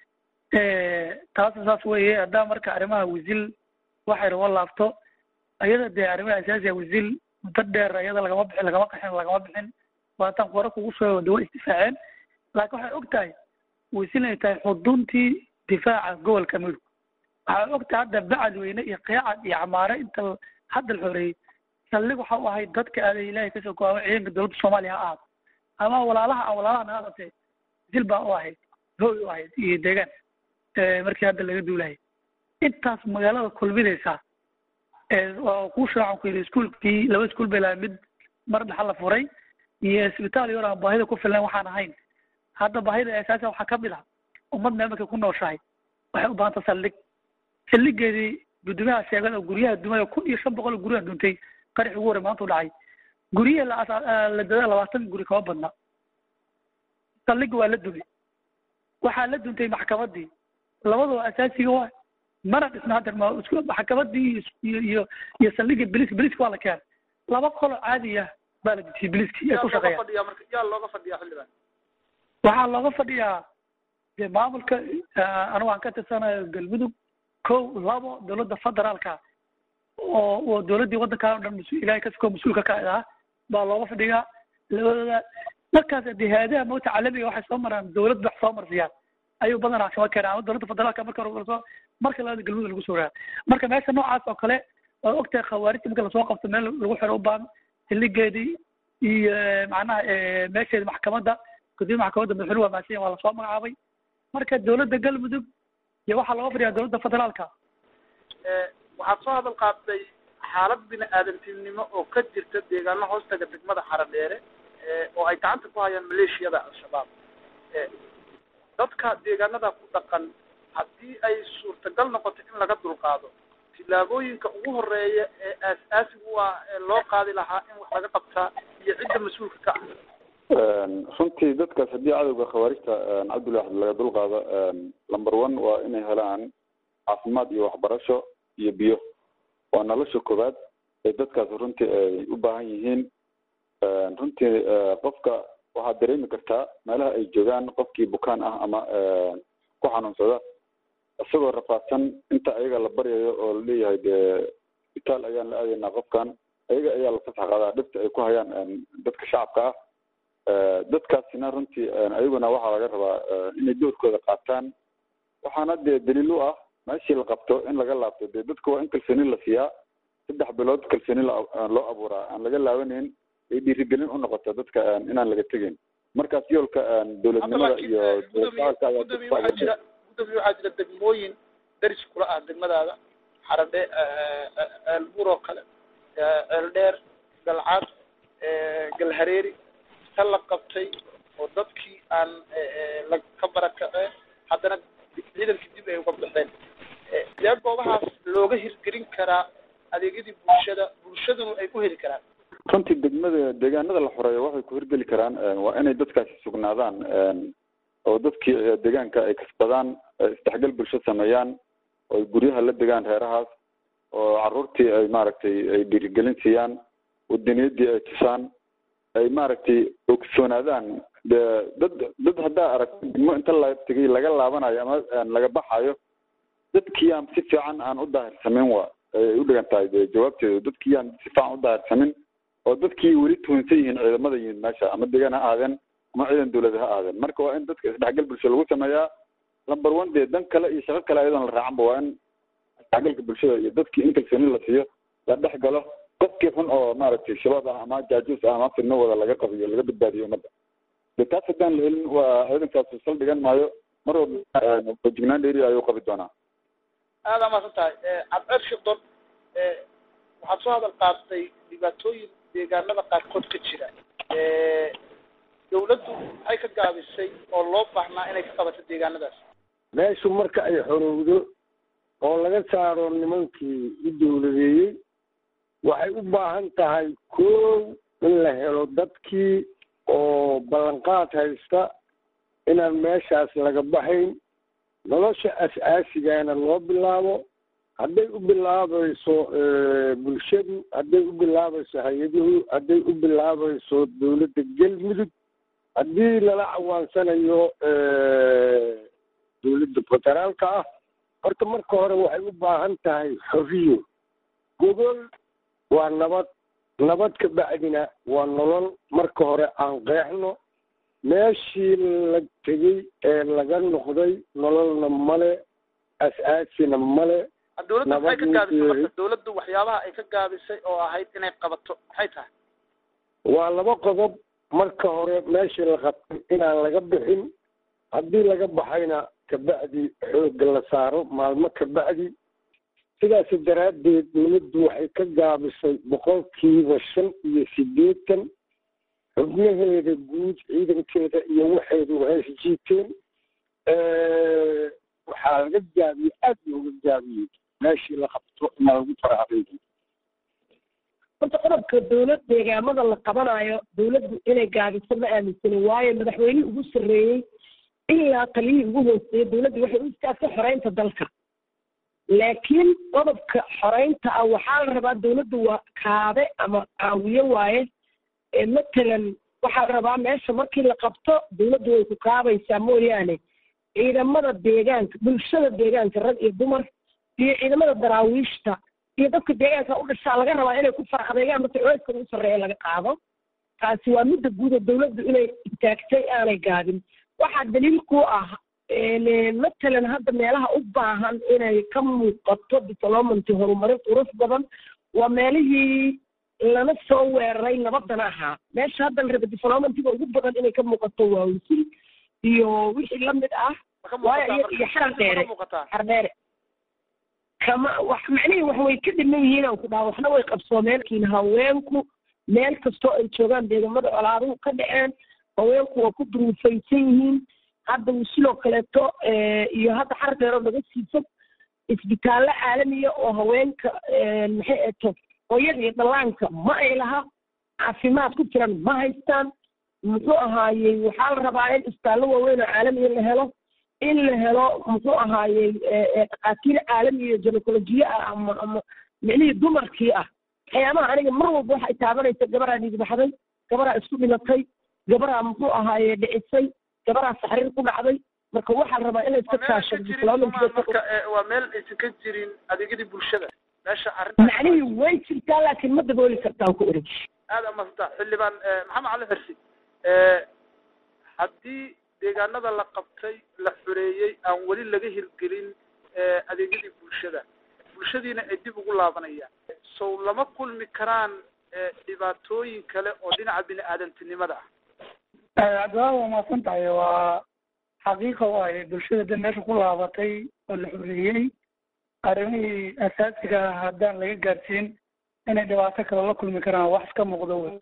taasa saas weeye haddaa marka arrimaha wisil waxay rabo laabto ayada dee arrimaha asaasiga wisil muddo dheer ayada lagama bixin lagama qaxin lagama bixin waataan qora kugu soo de way isdifaaceen laakiin waxay og tahay wisil inay tahay xuduntii difaaca gobolka mudug waxay og tahay hadda bacadweyne iyo qeecad iyo camaare inta hadda la xoreeyey saldhig waxa u ahayd dadka aaday ilaahay kasoo go ama ciidanka dowladda soomaaliya ha ahaato ama walaalaha aan walaalaha naga adatee wisil baa u ahayd hooy u ahayd iyo deegaan markii hadda laga duulaya intaas magaalada kulminaysa oo kuu shaacan ku yidhi iskuolkii laba iskuol bay lahay mid mar dhaxa la furay iyo isbitaal yar aan baahida ku filnayn waxaan ahayn hadda baahida asaasiga waxaa ka mid ah ummad meel markay ku nooshahay waxay u baahanta saldhig saldhigeedii guddoomiyaha sheegay oo guryaha dumay oo kun iyo shan boqol oo guryaha duntay qarax ugu horey maanta u dhacay guryihi la la daday labaatan guri kama badna saldhigga waa la dumay waxaa la duntay maxkamadii labadaba asaasiga waa mana dhisna hadda ma isku maxkamadii iyo iyo iyo saldhigga biliska biliska waa la keenay laba qolo caadi ah baa la dejiyey biliski ay ku shaqeeyaan fadhiyaa marka yaa looga fadhiyaa xildhibaan waxaa looga fadhiyaa dee maamulka anigu aan ka tirsanayo galmudug kow labo dowladda federaalka oo oo dowladdii waddankaa o dhan mas ilaahay kasoo mas-uulka ka ah baa looga fadhiyaa labadooda markaas dee hay-adaha mawta caalamiga waxay soo maraan dowlad wax soo marsiyaan ayuu badanaa kama keenaa ama dowladda federaalka marka hore soo marka labada galmudug lagu soo raa marka meesha noocaas oo kale waa ogtahay khawaarijta marka lasoo qabto meel lagu xiro u baahan xilligeedii iyo macnaha meesheeda maxkamadda gudoomiya maxkamadda madaxweyne waa mahadsan yahin waa lasoo magacaabay marka dowladda galmudug iyo waxaa looga fadhiyaa dowladda federaalka waxaad soo hadal qaatay xaalad bini aadantinimo oo ka jirta deegaano hoostaga degmada xaradheere oo ay gacanta ku hayaan maleeshiyada al-shabaab dadka deegaanada ku dhaqan haddii ay suurtagal noqoto in laga dulqaado tillaabooyinka ugu horeeya ee aas-aasigu ah ee loo qaadi lahaa in wax laga qabtaa iyo cidda mas-uulka ka ah runtii dadkaas haddii cadowga khawaarijta cabdulwaxid laga dulqaado number one waa inay helaan caafimaad iyo waxbarasho iyo biyo waa nolosha koowaad ee dadkaas runtii ay u baahan yihiin runtii qofka waxaad dareemi kartaa meelaha ay joogaan qofkii bukaan ah ama ku xanuunsada isagoo rafaadsan inta ayaga la baryayo oo laleeyahay dee isbitaal ayaan la aadaynaa qofkan ayaga ayaa la fasax qaadaa dhibta ay ku hayaan dadka shacabka ah dadkaasina runtii ayaguna waxaa laga rabaa inay doorkooda qaataan waxaana dee daliil u ah meeshii la qabto in laga laabto dee dadka waa in kalsooni la siiyaa saddex bilood kalsooni loo abuuraa aan laga laabanayn ay dhiirigelin u noqoto dadka inaan laga tegeyn markaas yoolka dowladnimada iyo gudoomiye waxaa jira gudoomiye waxaa jira degmooyin daris kula ah degmadaada xaradhe ceelbuur oo kale ceeldheer galcad galhareeri ta la qabtay oo dadkii aan la ka barakaceen haddana ciidankii dib ay uga baxeen sidee goobahaas looga hirgelin karaa adeegyadii bulshada bulshaduna ay ku heli karaan runtii degmada deegaanada la xoreeyo waxay ku hirgeli karaan waa inay dadkaasi sugnaadaan oo dadkii deegaanka ay kasbadaan isdhexgal bulsho sameeyaan oo ay guryaha la degaan reerahaas oo caruurtii ay maaragtay ay dhiirigelin siiyaan wadaniyadii ay tusaan ay maaragtay ogsoonaadaan de dad dad haddaa aragto degmo inta la tegay laga laabanayo ama laga baxayo dadkii aan si fiican aan u daahirsamin wa ay u dhigan tahay de jawaabteedu dadkii aan si fiican u daahirsamin oo dadkii weli tuhunsan yihiin ciidamada yimid meesha ama deegaan ha aadeen ama ciidan dawlad ha aadeen marka waa in dadka isdhexgal bulsho lagu sameeyaa number one dee dan kale iyo shaqo kale ayadoon la raacanba waa in isdhexgalka bulshada iyo dadkii in kalsooni la siiyo la dhex galo qofkii xun oo maaragtay shabaab ah ama jaajuus ah ama fidno wada laga qabiyo laga badbaadiyo ummadda de taas haddaan la helin waa ciidankaas sal dhigan maayo mar walba fejignaan dheeri ayuu qabi doonaa aada amaadsan tahay cabdceer shidon waxaad soo hadal qaatay dhibaatooyin deegaanada qaarkood ka jira dawladdu maxay ka gaabisay oo loo baahnaa inay ka qabato deegaanadaas meeshu marka ay xorowdo oo laga saaro nimankii u dawladeeyey waxay u baahan tahay kow in la helo dadkii oo ballanqaad haysta inaan meeshaas laga baxayn nolosha as-aasigana loo bilaabo hadday u bilaabayso bulshadu hadday u bilaabayso hay-aduhu hadday u bilaabayso dawladda galmudug haddii lala cawaansanayo dawladda federaalka ah horta marka hore waxay u baahan tahay xoriyo gogol waa nabad nabad ka bacdina waa nolol marka hore aan qeexno meeshii la tegey ee laga noqday nololna male as-aasina male dawladdu maxay ka gaabisay marka dawladdu waxyaabaha ay ka gaabisay oo ahayd inay qabato maxay tahay waa laba qodob marka hore meeshii la qabtay inaan laga bixin haddii laga baxayna kabacdi xoogga la saaro maalmo kabacdi sidaas daraaddeed dawladdu waxay ka gaabisay boqolkiiba shan iyo siddeetan xubnaheeda guud ciidankeeda iyo waxeedu hees jiiteen waxaa laga gaabiyey aada looga gaabiyey meeshii la qabto inaa lagu farahabeeyo horta qodobka dawlad deegaamada la qabanayo dawladdu inay gaabiso ma aaminsanin waayo madaxweynihii ugu sarreeyey ilaa taliyihii ugu hooseeyey dawladdu waxay u istaagtay xoreynta dalka laakiin qodobka xoreynta ah waxaa la rabaa dawladdu waa kaabe ama caawiye waaye matalan waxaa la rabaa meesha markii la qabto dawladdu way ku kaabaysaa mooyaane ciidamada deegaanka bulshada deegaanka rag iyo dumar iyo ciidamada daraawiishta iyo dadka deegaanka u dhashaa laga rabaa inay ku fara adeegaan marka cooska ugu sarreeya laga qaado taasi waa midda guud oo dawladdu inay istaagtay aanay gaabin waxaa daliil ku ah matalan hadda meelaha u baahan inay ka muuqato diplomanty horumarin qurux badan waa meelihii lana soo weeraray nabadana ahaa meesha hadda la raba diplomantiga ugu badan inay ka muuqato waa wisil iyo wixii lamid ah waayo iyo iyo xaran dheere xaran dheere kama wax macnihii wax way ka dhiman yihiin aan ku dhaha waxna way qabsoomeen laakiin haweenku meel kastoo ay joogaan deegamada colaaduhu ka dhaceen haweenku waa ku duruufaysan yihiin hadda wisiloo kaleeto iyo hadda xaran dheeroo naga siifan isbitaallo caalamiya oo haweenka maxay eto hooyada iyo dhallaanka ma ay laha caafimaad ku jiran ma haystaan muxuu ahaayey waxaa la rabaa in isbitaallo waaweyn oo caalamiya la helo in la helo muxuu ahaayey dhakhaatiir caalami iyo ginecolojiye ah ama ama micnihii dumarkii ah waxyaabaha aniga mar walba waxay taabanaysa gabaraa dhiigbaxday gabaraa isku dhimatay gabaraa muxuu ahaaye dhicisay gabaraa saxriir ku dhacday marka waxaa la rabaa in la iska kaashado marka waa meel aysan ka jirin adeegyadii bulshada meesha arrinta macnihii way jirtaa laakiin ma dabooli kartaan ku oreg aada amadsanta xildhibaan maxamed cali xirsi haddii deegaanada la qabtay la xoreeyey aan weli laga hirgelin adeegyadii bulshada bulshadiina ay dib ugu laabanayaan sow lama kulmi karaan dhibaatooyin kale oo dhinaca bini aadantinimada ah cabdiwaa waa mahadsan tahay waa xaqiiqa waaye bulshada dib meesha ku laabatay oo la xoreeyey arrimihii asaasiga ah haddaan laga gaarsiin inay dhibaato kale la kulmi karaan wax iska muuqdo wey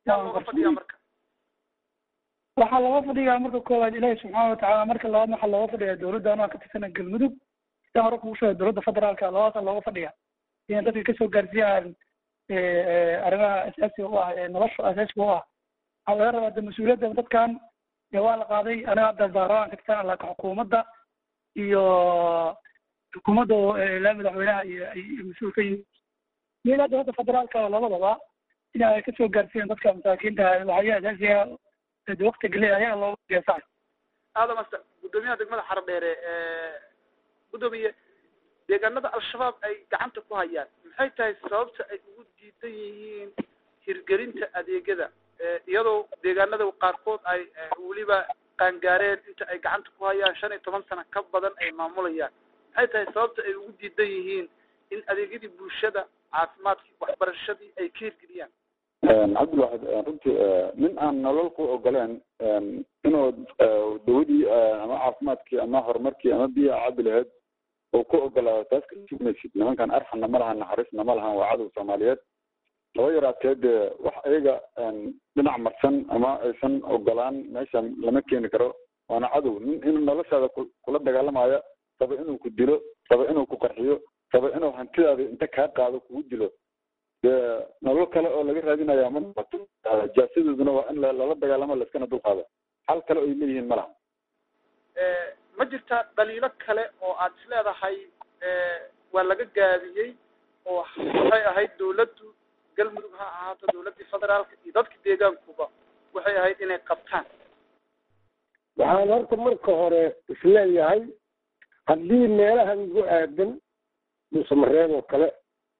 waxaa looga fadhiyaa marka koowaad ilaahi subxaana watacaala marka labaad waxaa looga fadhiyaa dowladda anoo ka tirsana galmudug sida hore kugu sheegay dowladda federaalka labadaasa looga fadhiya inay dadka kasoo gaarsiiyaan arrimaha asaasiga u ah ee nolosha asaasiga u ah waxaa laga rabaa de mas-uuliyadda dadkan dee waa la qaaday aniga hadda baarlamaanka tirsana laakiin xukuumadda iyo xukuumadda ilaa madaxweynaha iyo ay mas-uul ka yihiin iyo ilaa dowladda federaalka labadaba in ay kasoo gaarsiiyaan dadka masaakiinta waxyaha asaasiga de wakti geliya ayaa looga geesaa aada masta guddoomiyaha degmada xaro dheere guddoomiye deegaanada al-shabaab ay gacanta ku hayaan maxay tahay sababta ay ugu diidan yihiin hirgelinta adeegyada iyadoo deegaanada qaarkood ay weliba qaangaareen inta ay gacanta ku hayaan shan iyo toban sano ka badan ay maamulayaan maxay tahay sababta ay ugu diidan yihiin in adeegyadii bulshada caafimaadkii waxbarashadii ay ka hirgeliyaan cabdilwaxid runtii nin aan nolol ku ogoleen inuu dawadii ama caafimaadkii ama horumarkii ama biya cabi laheyd uu ku ogolaado taas kasugmaysid nimankan arxanna ma lahan naxariisna ma lahan waa cadow soomaaliyeed haba yaraatee dee wax ayaga dhinac marsan ama aysan ogolaan meesha lama keeni karo waana cadow nin in noloshaada kula dagaalamaya raba inuu ku dilo raba inuu ku qarxiyo raba inuu hantidaada inta kaa qaado kugu dilo dee nolol kale oo laga raadinaya ma noqoto jaasadooduna waa in lala dagaalamo laiskana dulqaado xal kale oy leeyihiin ma laha ma jirta dhaliilo kale oo aad is leedahay waa laga gaabiyey oo waxay ahayd dawladdu galmudug ha ahaato dawladdii federaalka iyo dadka deegaankuba waxay ahayd inay qabtaan waxaan horta marka hore isleeyahay haddii meelahan igu aadan dhuusamareeb oo kale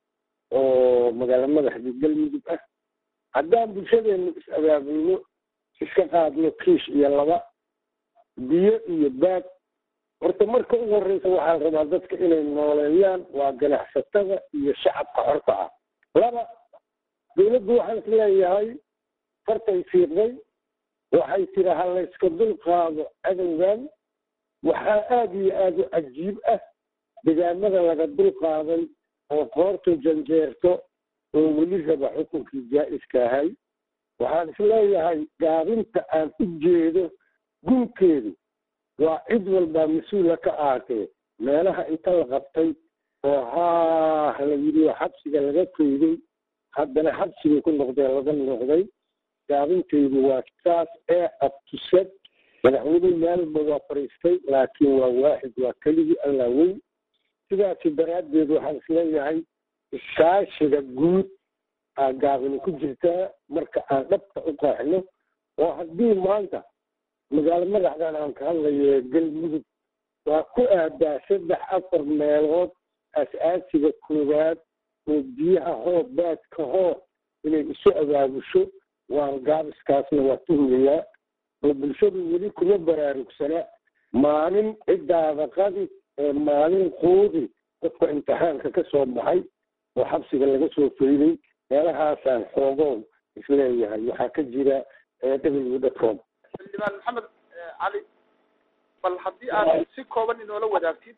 oo magaalo madaxda galmudug ah haddaan bulshadeenu is abaabulno iska qaadno kiish iyo laba biyo iyo baag horta marka ugu horreysa waxaa la rabaa dadka inay nooleeyaan waa ganacsatada iyo shacabka xorta ah laba dawladdu waxaan is leeyahay fartay fiiqday waxay tiri ha layska dul qaado cadowgan waxaa aada iyo aada u cajiib ah degaamada laga dul qaaday oo qoortu janjeerto oo weli raba xukunkii jaa-iska ahay waxaan is leeyahay gaabinta aan u jeedo gunkeedu waa cid walbaa mas-uula ka ahatee meelaha inta la qabtay oo haah la yidhi oo xabsiga laga koyday haddana xabsigay ku noqdeen laga noqday gaabinteydu waa saas ee abtusad madaxweyne maalba waa fariistay laakiin waa waaxid waa keligii allaa weyn sidaasi daraaddeed waxaan isleeyahay iskaashiga guud aa gaabini ku jirtaa marka aan dhabta u qaaxno oo haddii maanta magaalo madaxdan aan ka hadlayo galmudug waa ku aadaa saddex afar meelood as-aasiga koowaad oo biyaha hoo baadka hoo inay isu abaabusho waa gaabiskaasna waa tuhmayaa oo bulshadu weli kuma baraarugsana maalin ciddaada qadi ee maalin quudi dadka imtixaanka ka soo baxay oo xabsiga laga soo fayday meelahaasaan xoogow isleeyahay waxaa ka jira w dcom xildhibaan maxamed cali bal haddii aad si kooban inoola wadaagtid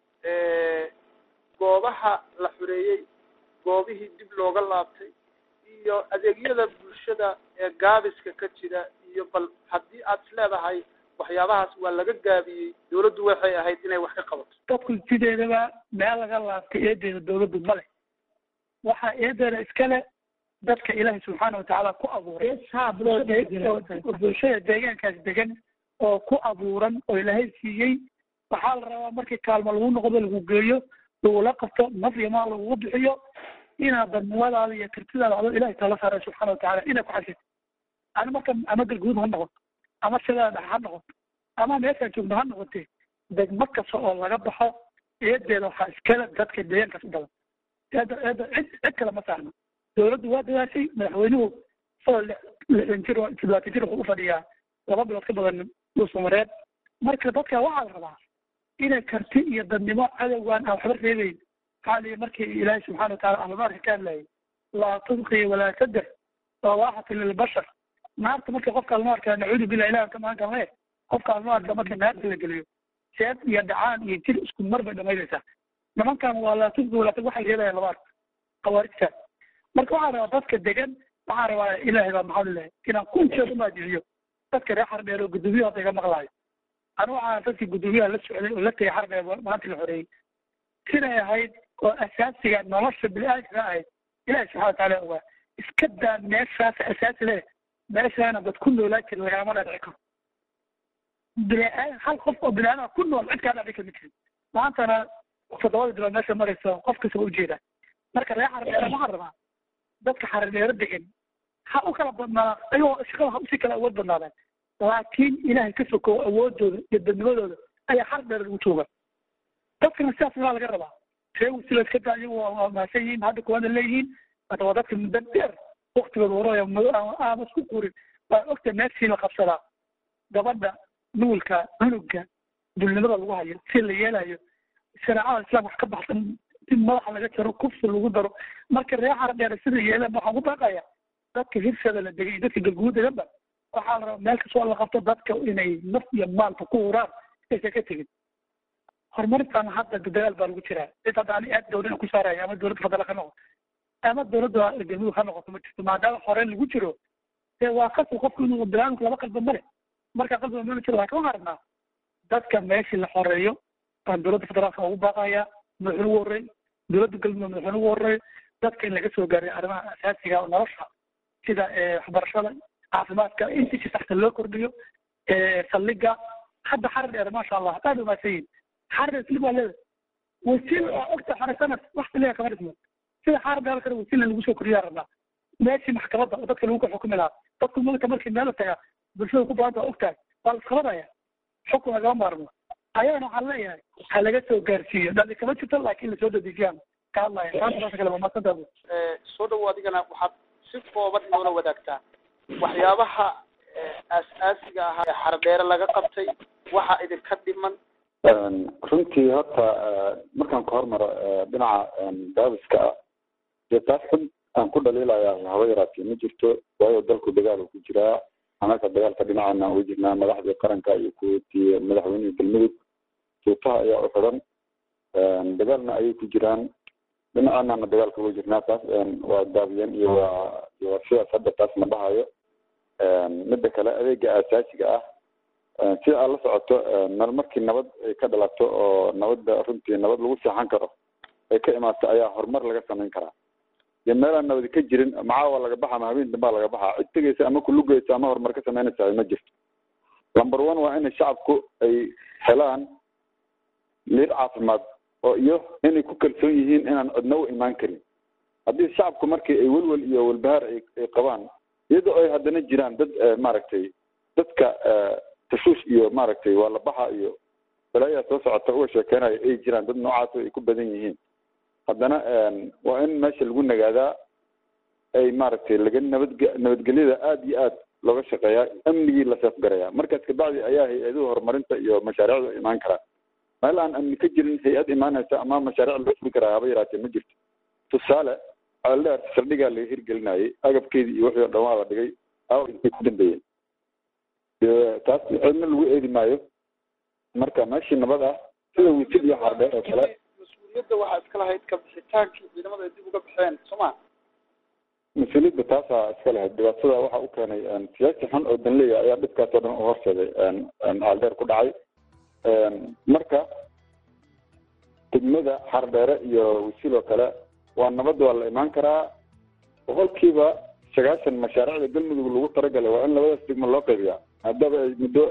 goobaha la xureeyey goobihii dib looga laabtay iyo adeegyada bulshada ee gaabiska ka jira iyo bal haddii aad is leedahay waxyaabahaas waa laga gaabiyey dawladdu waxay ahayd inay wax ka qabato dadku sideedaba meel laga laabtay eedeeda dawladdu male waxaa eedeeda iskale dadka ilaahay subxaana watacaala ku abuuray bulshada deegaankaas degan oo ku abuuran oo ilaahay siiyey waxaa la rabaa markii kaalmo lagu noqdo lagu geeyo lagula qabto naf iyo maal lagugu bixiyo inaad dadnimadaada iyo kartidaada adoo ilahay tala saaray subxaana watacaala inay ku xasito ani marka ama galguud ha noqoto ama sidaa dhex ha noqoto ama meeshaa joogno ha noqotee degmo kasta oo laga baxo eedeeda waxaa iskale dadka deegaankaas u badan eeda eeda cid cid kale ma saarno dawladdu waa dadaashay madaxweynuhu isagoo lixdan jir oo toddobaatan jir wuxuu u fadhiyaa laba bilood ka badan dhuusamareed marka dadka waxaa la rabaa inay karti iyo dadnimo cadowgaan aan waxba reebeyn maxaa liyi markii ilaahay subxana wataala ahlunaarka ka hadlayay laa tudqi walaa tader lawaaxati lilbashar naarta marka qofka ahlunaarka nacuudu billah ilahi ka magan karne qofka ahlunaarka marka naarta la geliyo seed iyo dhacaan iyo jir isku mar bay dhamaynaysaa nimankan waa laa tudqi walaa tad waxay reebayaan labaad khawaarijta marka waxaa rabaa dadka degan waxaa rabaa ilaahay baa maxaa lilahay inaan kunkeed umaajiciyo dadka reer xardheer oo guddoomiyaha hadda iga maqlaayo anigu waxaan dadkii guddoomiyaha la socday oo la tegay xardheer maanta la xoreeyey sinay ahayd oo asaasiga nolosha bini-aadamka ahayd ilahi subxana wataala ogaa iska daa meeshaas asaasi leh meeshaana dad ku noolaa jira lagama dhaadhici karo bini-aadam hal qof oo bini-aadam ku nool cid kaa dhaadhici kama jirin maantana toddobada bilood meesha marayso qof kasta waa ujeedaa marka reer xardheer waxaa rabaa dadka xardheero degan ha u kala badnaa ayagoo shaqada ha usii kala awood badnaadeen laakiin ilaahay ka sokow awoodooda iyo dadnimadooda ayaa xardheer lagu jooga dadkana sidaas waa laga rabaa reewi sila iska daa iyagu waa mahadsan yihiin hadda kuwaana leeyihiin hada waa dadka muddo dheer waktigooda horaya aama isku qurin waa ogta meeshii la qabsadaa gabadha nuulka cunuga dulnimada lagu hayo si la yeelayo shareecada islaamka wax ka baxsan in madaxa laga jaro kufsi lagu daro marka reer xardheer sida yeelaan waxaan ku baaqaya dadka hirsada la degay dadka galguud deganba waxaa la rabaa meel kastoo la qabto dadka inay naf iyo maalka ku huraan aysan ka tegin horumarintan hadda dadaal baa lagu jiraa cid hadda ani aad dawlada ku saaraya ama dawladda fadala ka noqoto ama dawladda galmudug ha noqoto ma jirto maadaama horeen lagu jiro dee waa qasab qofku inuu bilaanku laba qalba male marka qalbiga mala jiro laakin waxaan rabnaa dadka meeshii la xoreeyo aan dawladda federaalka ugu baaqaya madaxweyne ugu horreey dawladda galmudug madaxweyne ugu horreey dadka in laga soo gaaray arrimaha asaasiga oo nolosha sida waxbarashada caafimaadka intii si saxta loo kordhiyo saldhiga hadda xarar dheer maasha allah aad umaadsan yihin xarar isli baa leedahay wasiil waa ogta xare sanad wax kaliya kama dhismo sida xarar dheer kale wasiilna lagu soo kordhiyaa rabnaa meeshii maxkamadda oo dadka lagu ka xukumi lahaa dadku mulka markii meel la tagaa bulshada ku baanta waa ogtahay waa la isqabanaya xukun lagama maarmo ayagana waxaan leeyahay ha laga soo gaarsiiyo dhali kama jirto laakiin lasoo dadejiyaan ka hadlaya taasa kale waa maadsantaa soo dhawo adigana waxaad si kooban inoola wadaagtaa waxyaabaha aas-aasiga ahaa ee xardheere laga qabtay waxa idinka dhiman runtii horta markaan ka hormaro dhinaca daabiska ah dee taas xun aan ku dhaliilaya haba yaraatee ma jirto waayo dalku dagaal ku jiraa anaka dagaalka dhinacaana ugu jirnaa madaxdii qaranka iyo kuwatii madaxweynihii galmudug suutaha ayaa u xidan dagaalna ayay ku jiraan dhinacaanana dagaalka ugu jirnaa taas waa daabiyeen iyo waa iyo waa sidaas hadda taas ma dhahayo midda kale adeega aasaasiga ah sida aad la socoto nal markii nabad ay ka dhalato oo nabadda runtii nabad lagu seexan karo ay ka imaato ayaa horumar laga samayn karaa dee meelaan nabadi ka jirin macaawa laga baxa ama habeen dambaa laga baxaa cid tegeysa ama kulugeysa ama horumar ka samaynaysa ma jirto number one waa inay shacabku ay helaan liir caafimaad oo iyo inay ku kalsoon yihiin inaan cidna u imaan karin haddii shacabku markii ay welwel iyo walbahaar ay ay qabaan iyadoo ay haddana jiraan dad maaragtay dadka tashuush iyo maaragtay waa la baxa iyo balaayaa soo socota uga sheekeynayo ay jiraan dad noocaas ay ku badan yihiin haddana waa in meesha lagu nagaadaa ay maaragtay laga nabadge nabadgelyada aada iyo aad looga shaqeeyaa amnigii la seefgarayaa markaas kabacdi ayaa hay-aduhu horumarinta iyo mashaariicdu imaan karaa meel aan amni ka jirin hay-ad imaanaysa ama mashaariic loo furi karaa haba yaraatee ma jirto tusaale ceeldheer saldhigaa laga hirgelinayay agabkeedii iyo wixii o dhan waa la dhigay aw intay ku dambeeyeen taas cidna lagu eedi maayo marka meeshii nabad ah sida wisil iyo xardheer oo kale mas-uuliyadda waxaa iska lahayd ka bixitaankii ciidamada ay dib uga baxeen sooma mas-uuliyadda taasaa iska lahayd dhibaatada waxa u keenay siyaasi xun oo danleya ayaa dhibkaas oo dhan u horseeday xardheer ku dhacay marka degmada xardheere iyo wisil oo kale waa nabad waa la imaan karaa boqolkiiba sagaashan mashaariicda galmudug lagu talagalay waa in labadaas degmo loo qaybiyaa haddaba ay muddo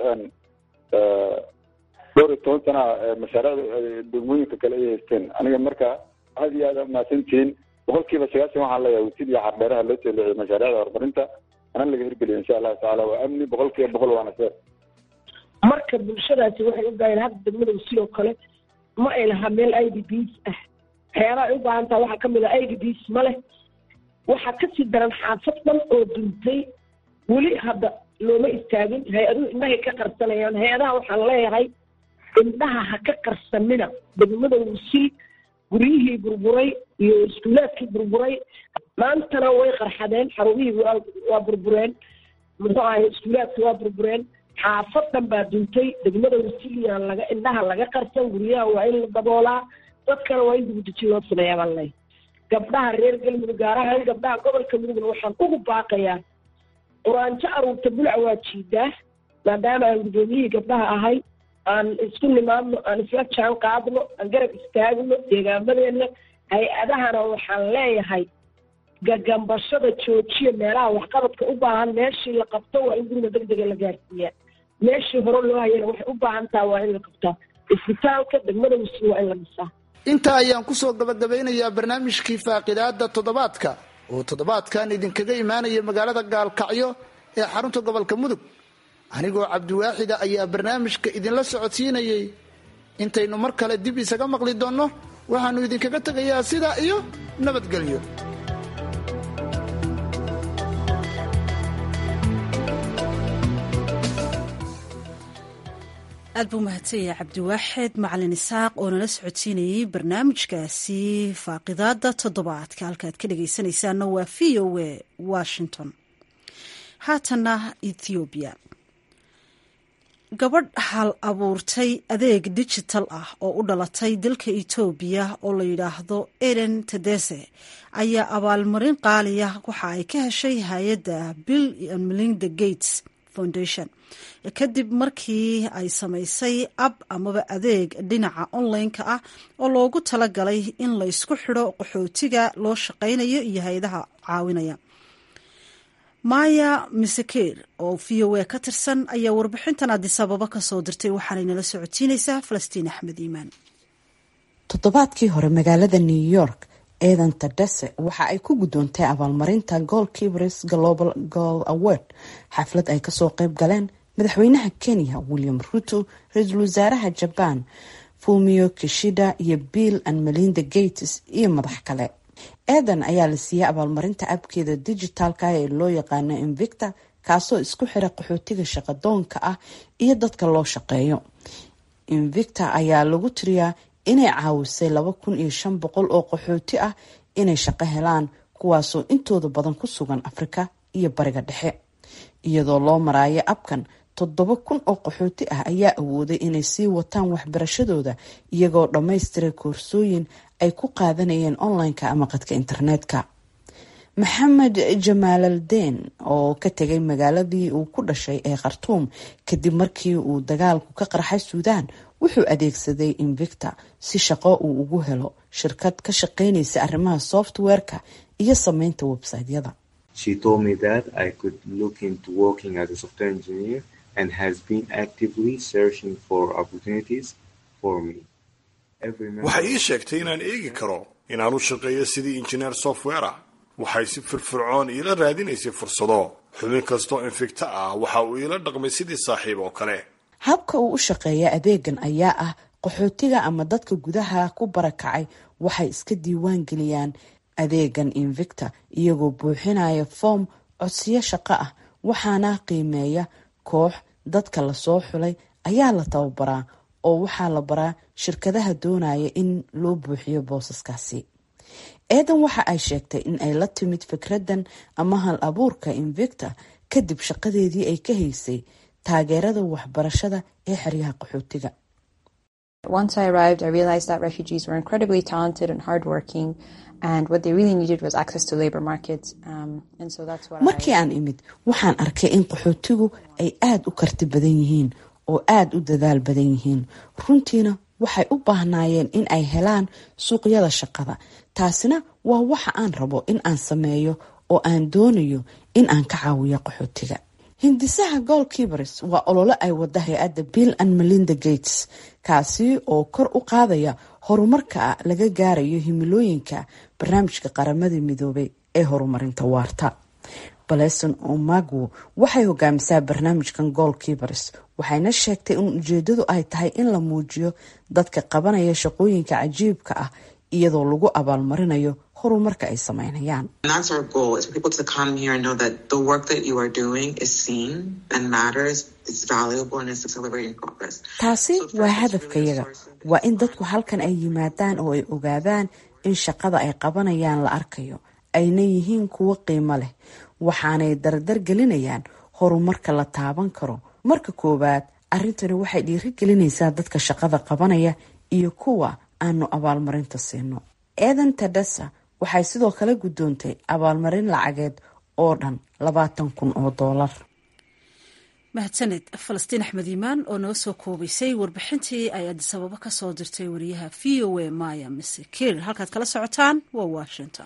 dhowr iyo toban sana mashaariicda degmooyinka kale ay haysteen aniga marka aad iyo aad a mahadsantihiin boqolkiiba sagaashan waxaan leeyahay wisil iyo xardheeraha loo soo leexiyay mashaariicda horumarinta ana laga hirgeliyo insha allahu tacaala waa amni boqolkiiba boqol waana seer marka bulshadaasi waxay u baahan hadda degmada wisil oo kale ma ay lahaa meel i d bs ah waxyaabaha ay u baahan taha waxaa kamid ah i d bs ma leh waxaa kasii daran xaafad dhan oo duntay weli hadda looma istaagin hay-aduhu indhahay ka qarsanayaan hay-adaha waxaan leeyahay indhaha ha ka qarsanina degmada wisil guryihii burburay iyo iskuulaadkii burburay maantana way qarxadeen xarumihii waa waa burbureen muxuu ahay iskuulaadki waa burbureen xaafad dhan baa duntay degmada wisiliyaan laga indhaha laga qarsan guryaha waa in la daboolaa dadkana waa in dibudejin loo sameeyaa baan leeyahay gabdhaha reer galmudug gaar ahaan gabdhaha gobolka mudugna waxaan ugu baaqayaa quraanjo aruurta bulca waa jiidaa maadaama aan guddoomiyihii gabdhaha ahay aan isku nimaadno aan isla jaan qaadno aan garab istaagno deegaamadeena hay-adahana waxaan leeyahay gagambashada joojiya meelaha waxqabadka u baahan meeshii la qabto waa in guriga deg dega la gaarsiiyaa meeshii hore loo hayana waxay u baahan taha waa in la qabtaa isbitaalka degmada wisil waa in la dhisaa intaa ayaan kusoo gabagabeynayaa barnaamijkii faaqidaada toddobaadka oo toddobaadkan idinkaga imaanaya magaalada gaalkacyo ee xarunta gobolka mudug anigoo cabdiwaaxida ayaa barnaamijka idinla socodsiinayay intaynu mar kale dib isaga maqli doonno waxaannu idinkaga tegayaa sidaa iyo nabadgelyo aad buu mahadsanyahay cabdiwaaxid macalin isaaq oo nala socodsiinayey barnaamijkaasi faaqidaada toddobaadka halkaad ka dhageysanaysaana waa v o a washington haatana ethoobiya gabadh hal abuurtay adeeg digital ah oo u dhalatay dalka etoobiya oo la yidhaahdo eden tedese ayaa abaalmarin qaaliya waxa ay ka heshay hay-adda bill and melinda gates foundation kadib markii ay samaysay ab amaba adeeg dhinaca online-ka ah oo loogu talagalay in la ysku xidho qaxootiga loo shaqaynayo iyo hay-adaha caawinaya maya misakeer oo v o a ka tirsan ayaa warbixintan adisababa kasoo dirtay waxaanay nala socodsiinaysaa falastiin axmed iimaan toddobaadkii hore magaalada new york eedan tadese waxa ay ku guddoontay abaalmarinta gool kibres global goal award xaflad ay kasoo qeyb galeen madaxweynaha kenya william ruto ra-iisul wasaaraha jaban fumio kishida iyo bill and melinda gates iyo madax kale eedan ayaa la siiyey abaalmarinta abkeeda dijitaalka ee loo yaqaano invicta kaasoo isku xira qaxootiga shaqadoonka ah iyo dadka loo shaqeeyo invicta ayaa lagu tiriyaa inay caawisay laba kun iyo shan boqol oo qaxooti ah inay shaqo helaan kuwaasoo intooda badan ku sugan afrika iyo bariga dhexe iyadoo loo maraayo abkan toddoba kun oo qaxooti ah ayaa awooday inay sii wataan waxbarashadooda iyagoo dhammaystiray koorsooyin ay ku qaadanayeen online-ka ama qadka internetka maxamed jamaalaldeen oo ka tegay magaaladii uu ku dhashay ee khartuum kadib markii uu dagaalku ka qarxay suudaan wuxuu adeegsaday invicta si shaqo uu ugu helo shirkad ka shaqeynaysa arrimaha software-ka iyo sameynta website-yada waxay ii sheegtay inaan eegi karo inaan u shaqeeyo sidii injineer software ah waxay si firfircoon iila raadinaysay fursado xubin kastoo infigta ah waxa uu iila dhaqmay sidii saaxiib oo kale habka uu u shaqeeya adeegan ayaa ah qaxootiga ama dadka gudaha ku barakacay waxay iska diiwaan geliyaan adeegan invicta iyagoo buuxinaya foom codsiyo shaqo ah waxaana qiimeeya koox dadka lasoo xulay ayaa la tababaraa oo waxaa la baraa shirkadaha doonaya in loo buuxiyo boosaskaasi eedan waxa ay sheegtay in ay la timid fikradan ama hal abuurka invicta kadib shaqadeedii ay ka haysay taageerada waxbarashada ee xeryaha qaxootiga Once I arrived, I realized that refugees were incredibly talented and hardworking, and what they really needed was access to labor markets. Um, and so that's what markii aan imid waxaan arkay in qaxootigu ay aada u karti badan yihiin oo aada u dadaal badan yihiin runtiina waxay u baahnaayeen in ay helaan suuqyada shaqada taasina waa waxa aan rabo in aan sameeyo oo aan doonayo in aan ka caawiyo qaxootiga hindisaha goalkeepers waa ololo ay wada hay-adda bill and melinda gates kaasi oo kor u qaadaya horumarka laga gaarayo himilooyinka barnaamijka qaramada midoobay ee horumarinta waarta baleson omagwo waxay hogaamisaa barnaamijkan goalkeepers waxayna sheegtay in ujeedadu ay tahay in la muujiyo dadka qabanaya shaqooyinka cajiibka ah iyadoo lagu abaalmarinayo horumarka ay sameynayaan taasi waa hadafkayaga waa in dadku halkan ay yimaadaan oo ay ogaadaan in shaqada ay qabanayaan la arkayo ayna yihiin kuwo qiimo leh waxaanay dardar gelinayaan horumarka la taaban karo marka koowaad arrintani waxay dhiirigelinaysaa dadka shaqada qabanaya iyo kuwa aanu abaalmarinta siino eedan tadhasa waxay sidoo kale guddoontay abaalmarin lacageed oo dhan labaatan kun oo doolar mahadsaned falastiin axmed iimaan oo noo soo koobaysay warbixintii ay adisababo ka soo dirtay wariyaha v o a maya mise kir halkaad kala socotaan waa washington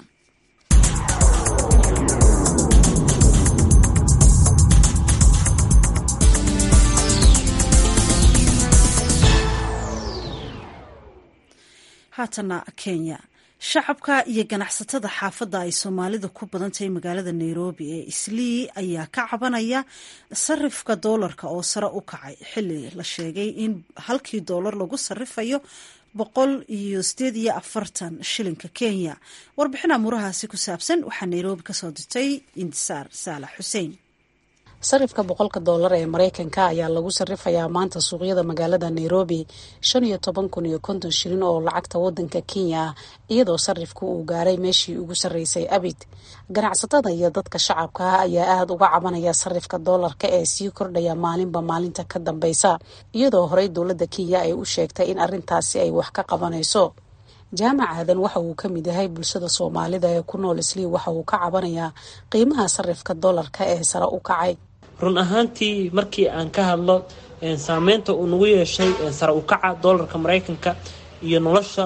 haatana kenya shacabka iyo ganacsatada xaafadda ay soomaalida ku badan tahay magaalada nairobi ee islii ayaa ka cabanaya sarifka doolarka oo sare u kacay xili la sheegay in halkii doolar lagu sarifayo boqol iyo sideed iyo afartan shilinka kenya warbixin amuurahaasi ku saabsan waxaa nairobi kasoo dirtay indisaar saalax xuseen sarifka boqolka doolar ee mareykanka ayaa lagu sarifayaa maanta suuqyada magaalada nairobi shan iyo toban kun iyo konton shilin oo lacagta wadanka kenya ah iyadoo sarifku uu gaaray meeshii ugu sarreysay abid ganacsatada iyo dadka shacabka ah ayaa aada uga cabanaya sarifka doolarka ee sii kordhaya maalinba maalinta ka dambeysa iyadoo horey dowladda kenya ay u sheegtay in arrintaasi ay wax ka qabanayso jaamac aadan waxa uu ka mid yahay bulshada soomaalida ee ku nool islii waxa uu ka cabanayaa qiimaha sarifka doolarka ee sare u kacay run ahaantii markii aan ka hadlo saameynta uu nagu yeeshay sare u kaca doolarka maraykanka iyo nolosha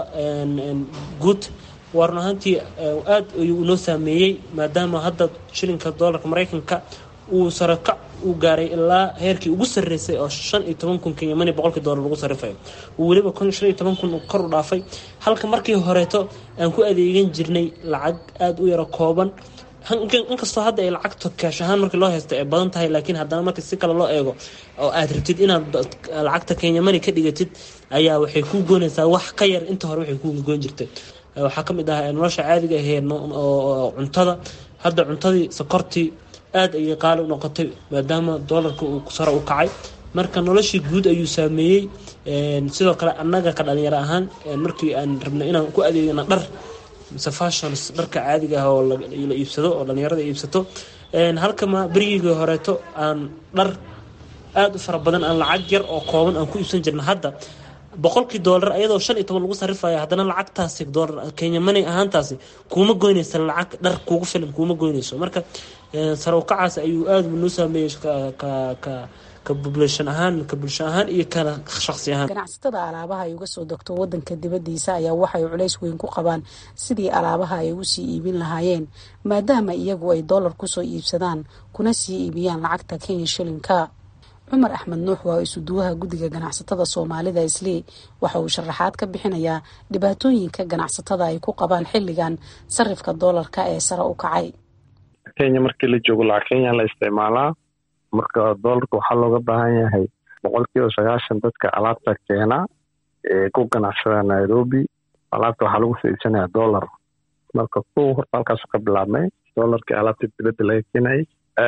guud waa run ahaantii aad ayuu inoo saameeyey maadaama hadda shilinka doolarka maraykanka uu sarekac uu gaaray ilaa heerkii ugu sarreysay oo shan iyo toban kun kenyamani boqolkii doolar lagu sarifayo uu weliba shan iyo toban kun kor u dhaafay halka markii horeeto aan ku adeegan jirnay lacag aada u yaro kooban inkastoo hadda ay lacagta kaash ahaan markii loo haysto ay badan tahay laakiin haddana markii si kale loo eego oo aad rabtid inaad lacagta kenyamani ka dhigatid ayaa waxay kuu goynaysaa wax ka yar inta hore waxay kuu goyn jirtay waxaa ka mid ah nolosha caadiga ahee oo cuntada hadda cuntadii sokortii aada ayay qaali u noqotay maadaama doolarka uu sare u kacay marka noloshii guud ayuu saameeyey sidoo kale annaga ka dhalinyaro ahaan markii aan rabna inaan ku adeegana dhar mise fashions dharka caadiga ah oo la iibsado oo dhalinyarada iibsato halka ma berigii horeeto aan dhar aada u fara badan aan lacag yar oo kooban aan ku iibsan jirna hadda boqolkii doolar ayadoo shan iyo toban lagu sarifaya haddana lacagtaasi doolar kenya money ahaantaasi kuuma goynaysa lacag dhar kuugu filan kuuma goynayso marka sare u kacaas ayuu aada noo saameeyey ka ka ka bubulashan ahaan ka bulsho ahaan iyo kana shaqsi ahaan ganacsatada alaabaha ay uga soo degto wadanka dibadiisa ayaa waxay culays weyn ku qabaan sidii alaabaha ay ugu sii iibin lahaayeen maadaama iyagu ay doolar kusoo iibsadaan kuna sii iibiyaan lacagta kenya shilinka cumar axmed nuux waa isuduwaha guddiga ganacsatada soomaalida islii waxa uu sharaxaad ka bixinayaa dhibaatooyinka ganacsatada ay ku qabaan xilligan sarifka doolarka ee sare u kacay kenya markii la joogo lacag kenya la isticmaalaa marka doolarka waxaa looga baahan yahay boqolkiiba sagaashan dadka alaabta keena ee ku ganacsada nairobi alaabta waxaa lagu soo iibsanaya dollar marka kow horta halkaas ka bilaabmay doolarkii alaabta dibadda laga keenayay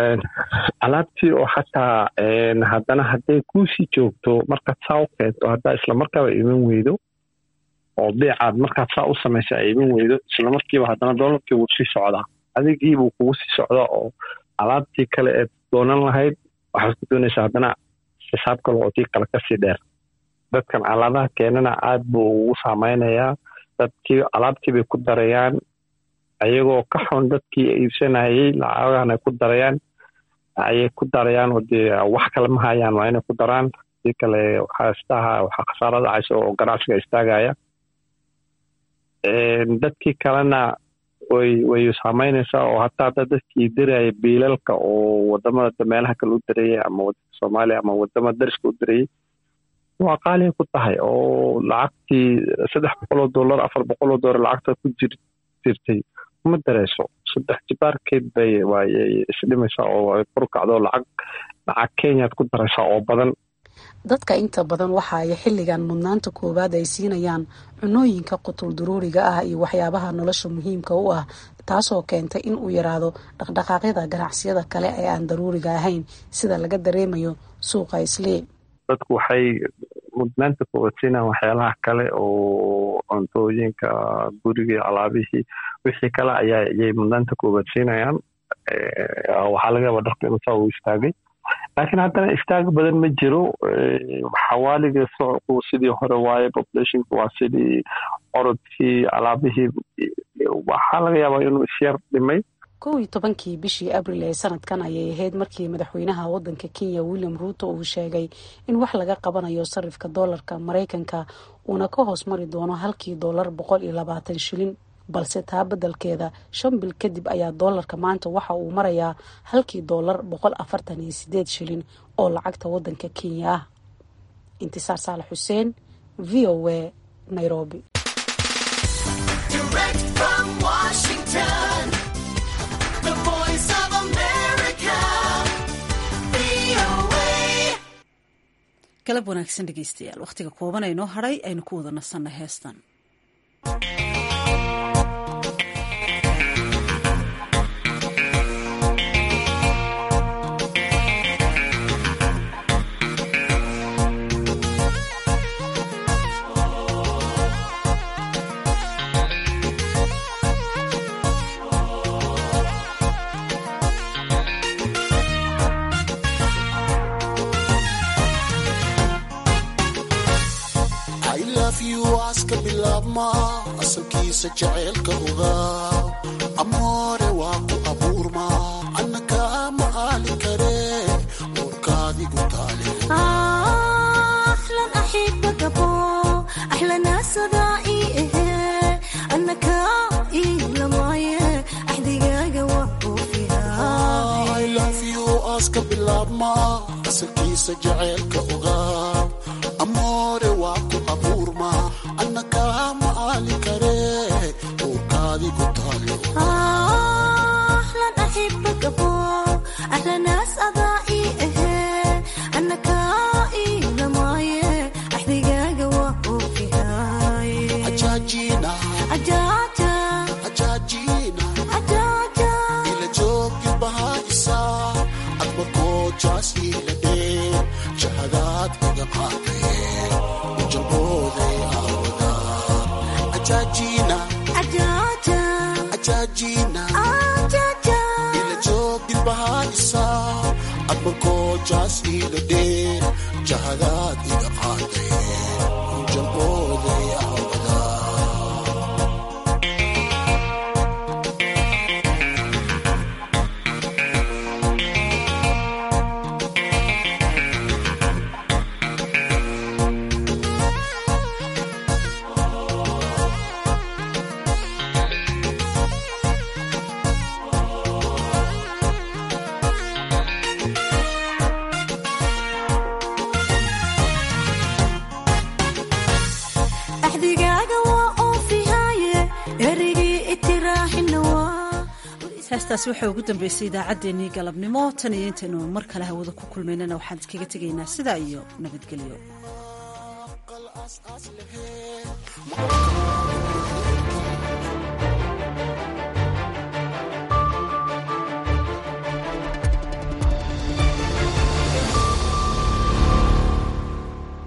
alaabtii oo xataa haddana hadday kuusii joogto markaad saa u keento haddaa islamarkaaba iman weydo oo beecaad markaad saa u samaysa ay iman weydo isla markiiba haddana doolarkii wuu sii socdaa adigiibuu kugu sii socdaa oo alaabtii kale eed doonan lahayd waxaad ku doonaysaa haddana xisaab kale oo tii kale kasii dheer dadkan alaadaha keenana aad buu ugu saameynayaa dadkii alaabtii bay ku darayaan ayagoo ka xun dadkii iibsanayay lacagahan ay ku darayaan ayay ku darayaan oo dee wax kale ma hayaan waa inay ku daraan si kale waxaa istaha waxaa khasaaro dhacaysa oo ganacsiga istaagaya dadkii kalena way way saameynaysaa oo hataa hadda dadkii diraya biilalka oo wadamada meelaha kale u dirayay ama wadanka soomaaliya ama wadamada dariska u dirayay waa qaaliya ku tahay oo lacagtii saddex boqoloo dollar afar boqoloo dollar lacagta ku jir jirtay ma dareyso saddex jibaarkeed bay waayay isdhimaysaa oo ay kor kacdo lacag lacag kenyaad ku daraysaa oo badan dadka inta badan waxa ay xilligan mudnaanta koowaad ay siinayaan cunooyinka qutul duruuriga ah iyo waxyaabaha nolosha muhiimka u ah taasoo keentay in uu yaraado dhaqdhaqaaqyada ganacsiyada kale ee aan daruuriga ahayn sida laga dareemayo suuqa islii dadku waxay mudnaanta koowaad siinayaan waxyaalaha kale oo cuntooyinka guriga alaabihii wixii kale ayaa ayay mudnaanta koowaad siinayaan waxaa laga yaabaa dharka inuu saa uu istaagay laakiin haddana istaag badan ma jiro xawaaliga socku sidii hore waaye populationka waa sidii orodkii alaabihii waxaa laga yaabaa inuu isyar dhimay kow iyo tobankii bishii abril ee sanadkan ayay ahayd markii madaxweynaha wadanka kenya william ruuto uu sheegay in wax laga qabanayo sarifka doolarka maraykanka uuna ka hoos mari doono halkii doolar boqol iyo labaatan shilin balse taa beddelkeeda shan bil kadib ayaa doolarka maanta waxa uu marayaa halkii doolar boqol afartan iyo sideed shilin oo lacagta wadanka kenya ah intisaar saalax xuseen v o a nairobi galab wanaagsan dhegeystayaal wakhtiga kooban aynoo hadhay aynu ku wada nasanna heestan asalkiisa jaceylka ogaa amoore waa ku abuurma anna kaama aali kare uurkaadigu taaleaska bilaabma asalkiisa jaceylka ogaa amoore waa ku abuurma anna kaama aali kare uurkaadigu taaleila joogi bahaisa admarkoojaas ila dhee jahadaad iga qaadee ujalbooday aawada ajajina ila joogin bahaisa admarkoojaas ila dhee jahadaad iga qaadee ujalbooday aawada heestaasi waxaa ugu dambeysay idaacaddeenii galabnimo tan iyo intaynu mar kale hawada ku kulmaynana waxaan iskaga tegaynaa sidaa iyo nabadgelyo Thank you.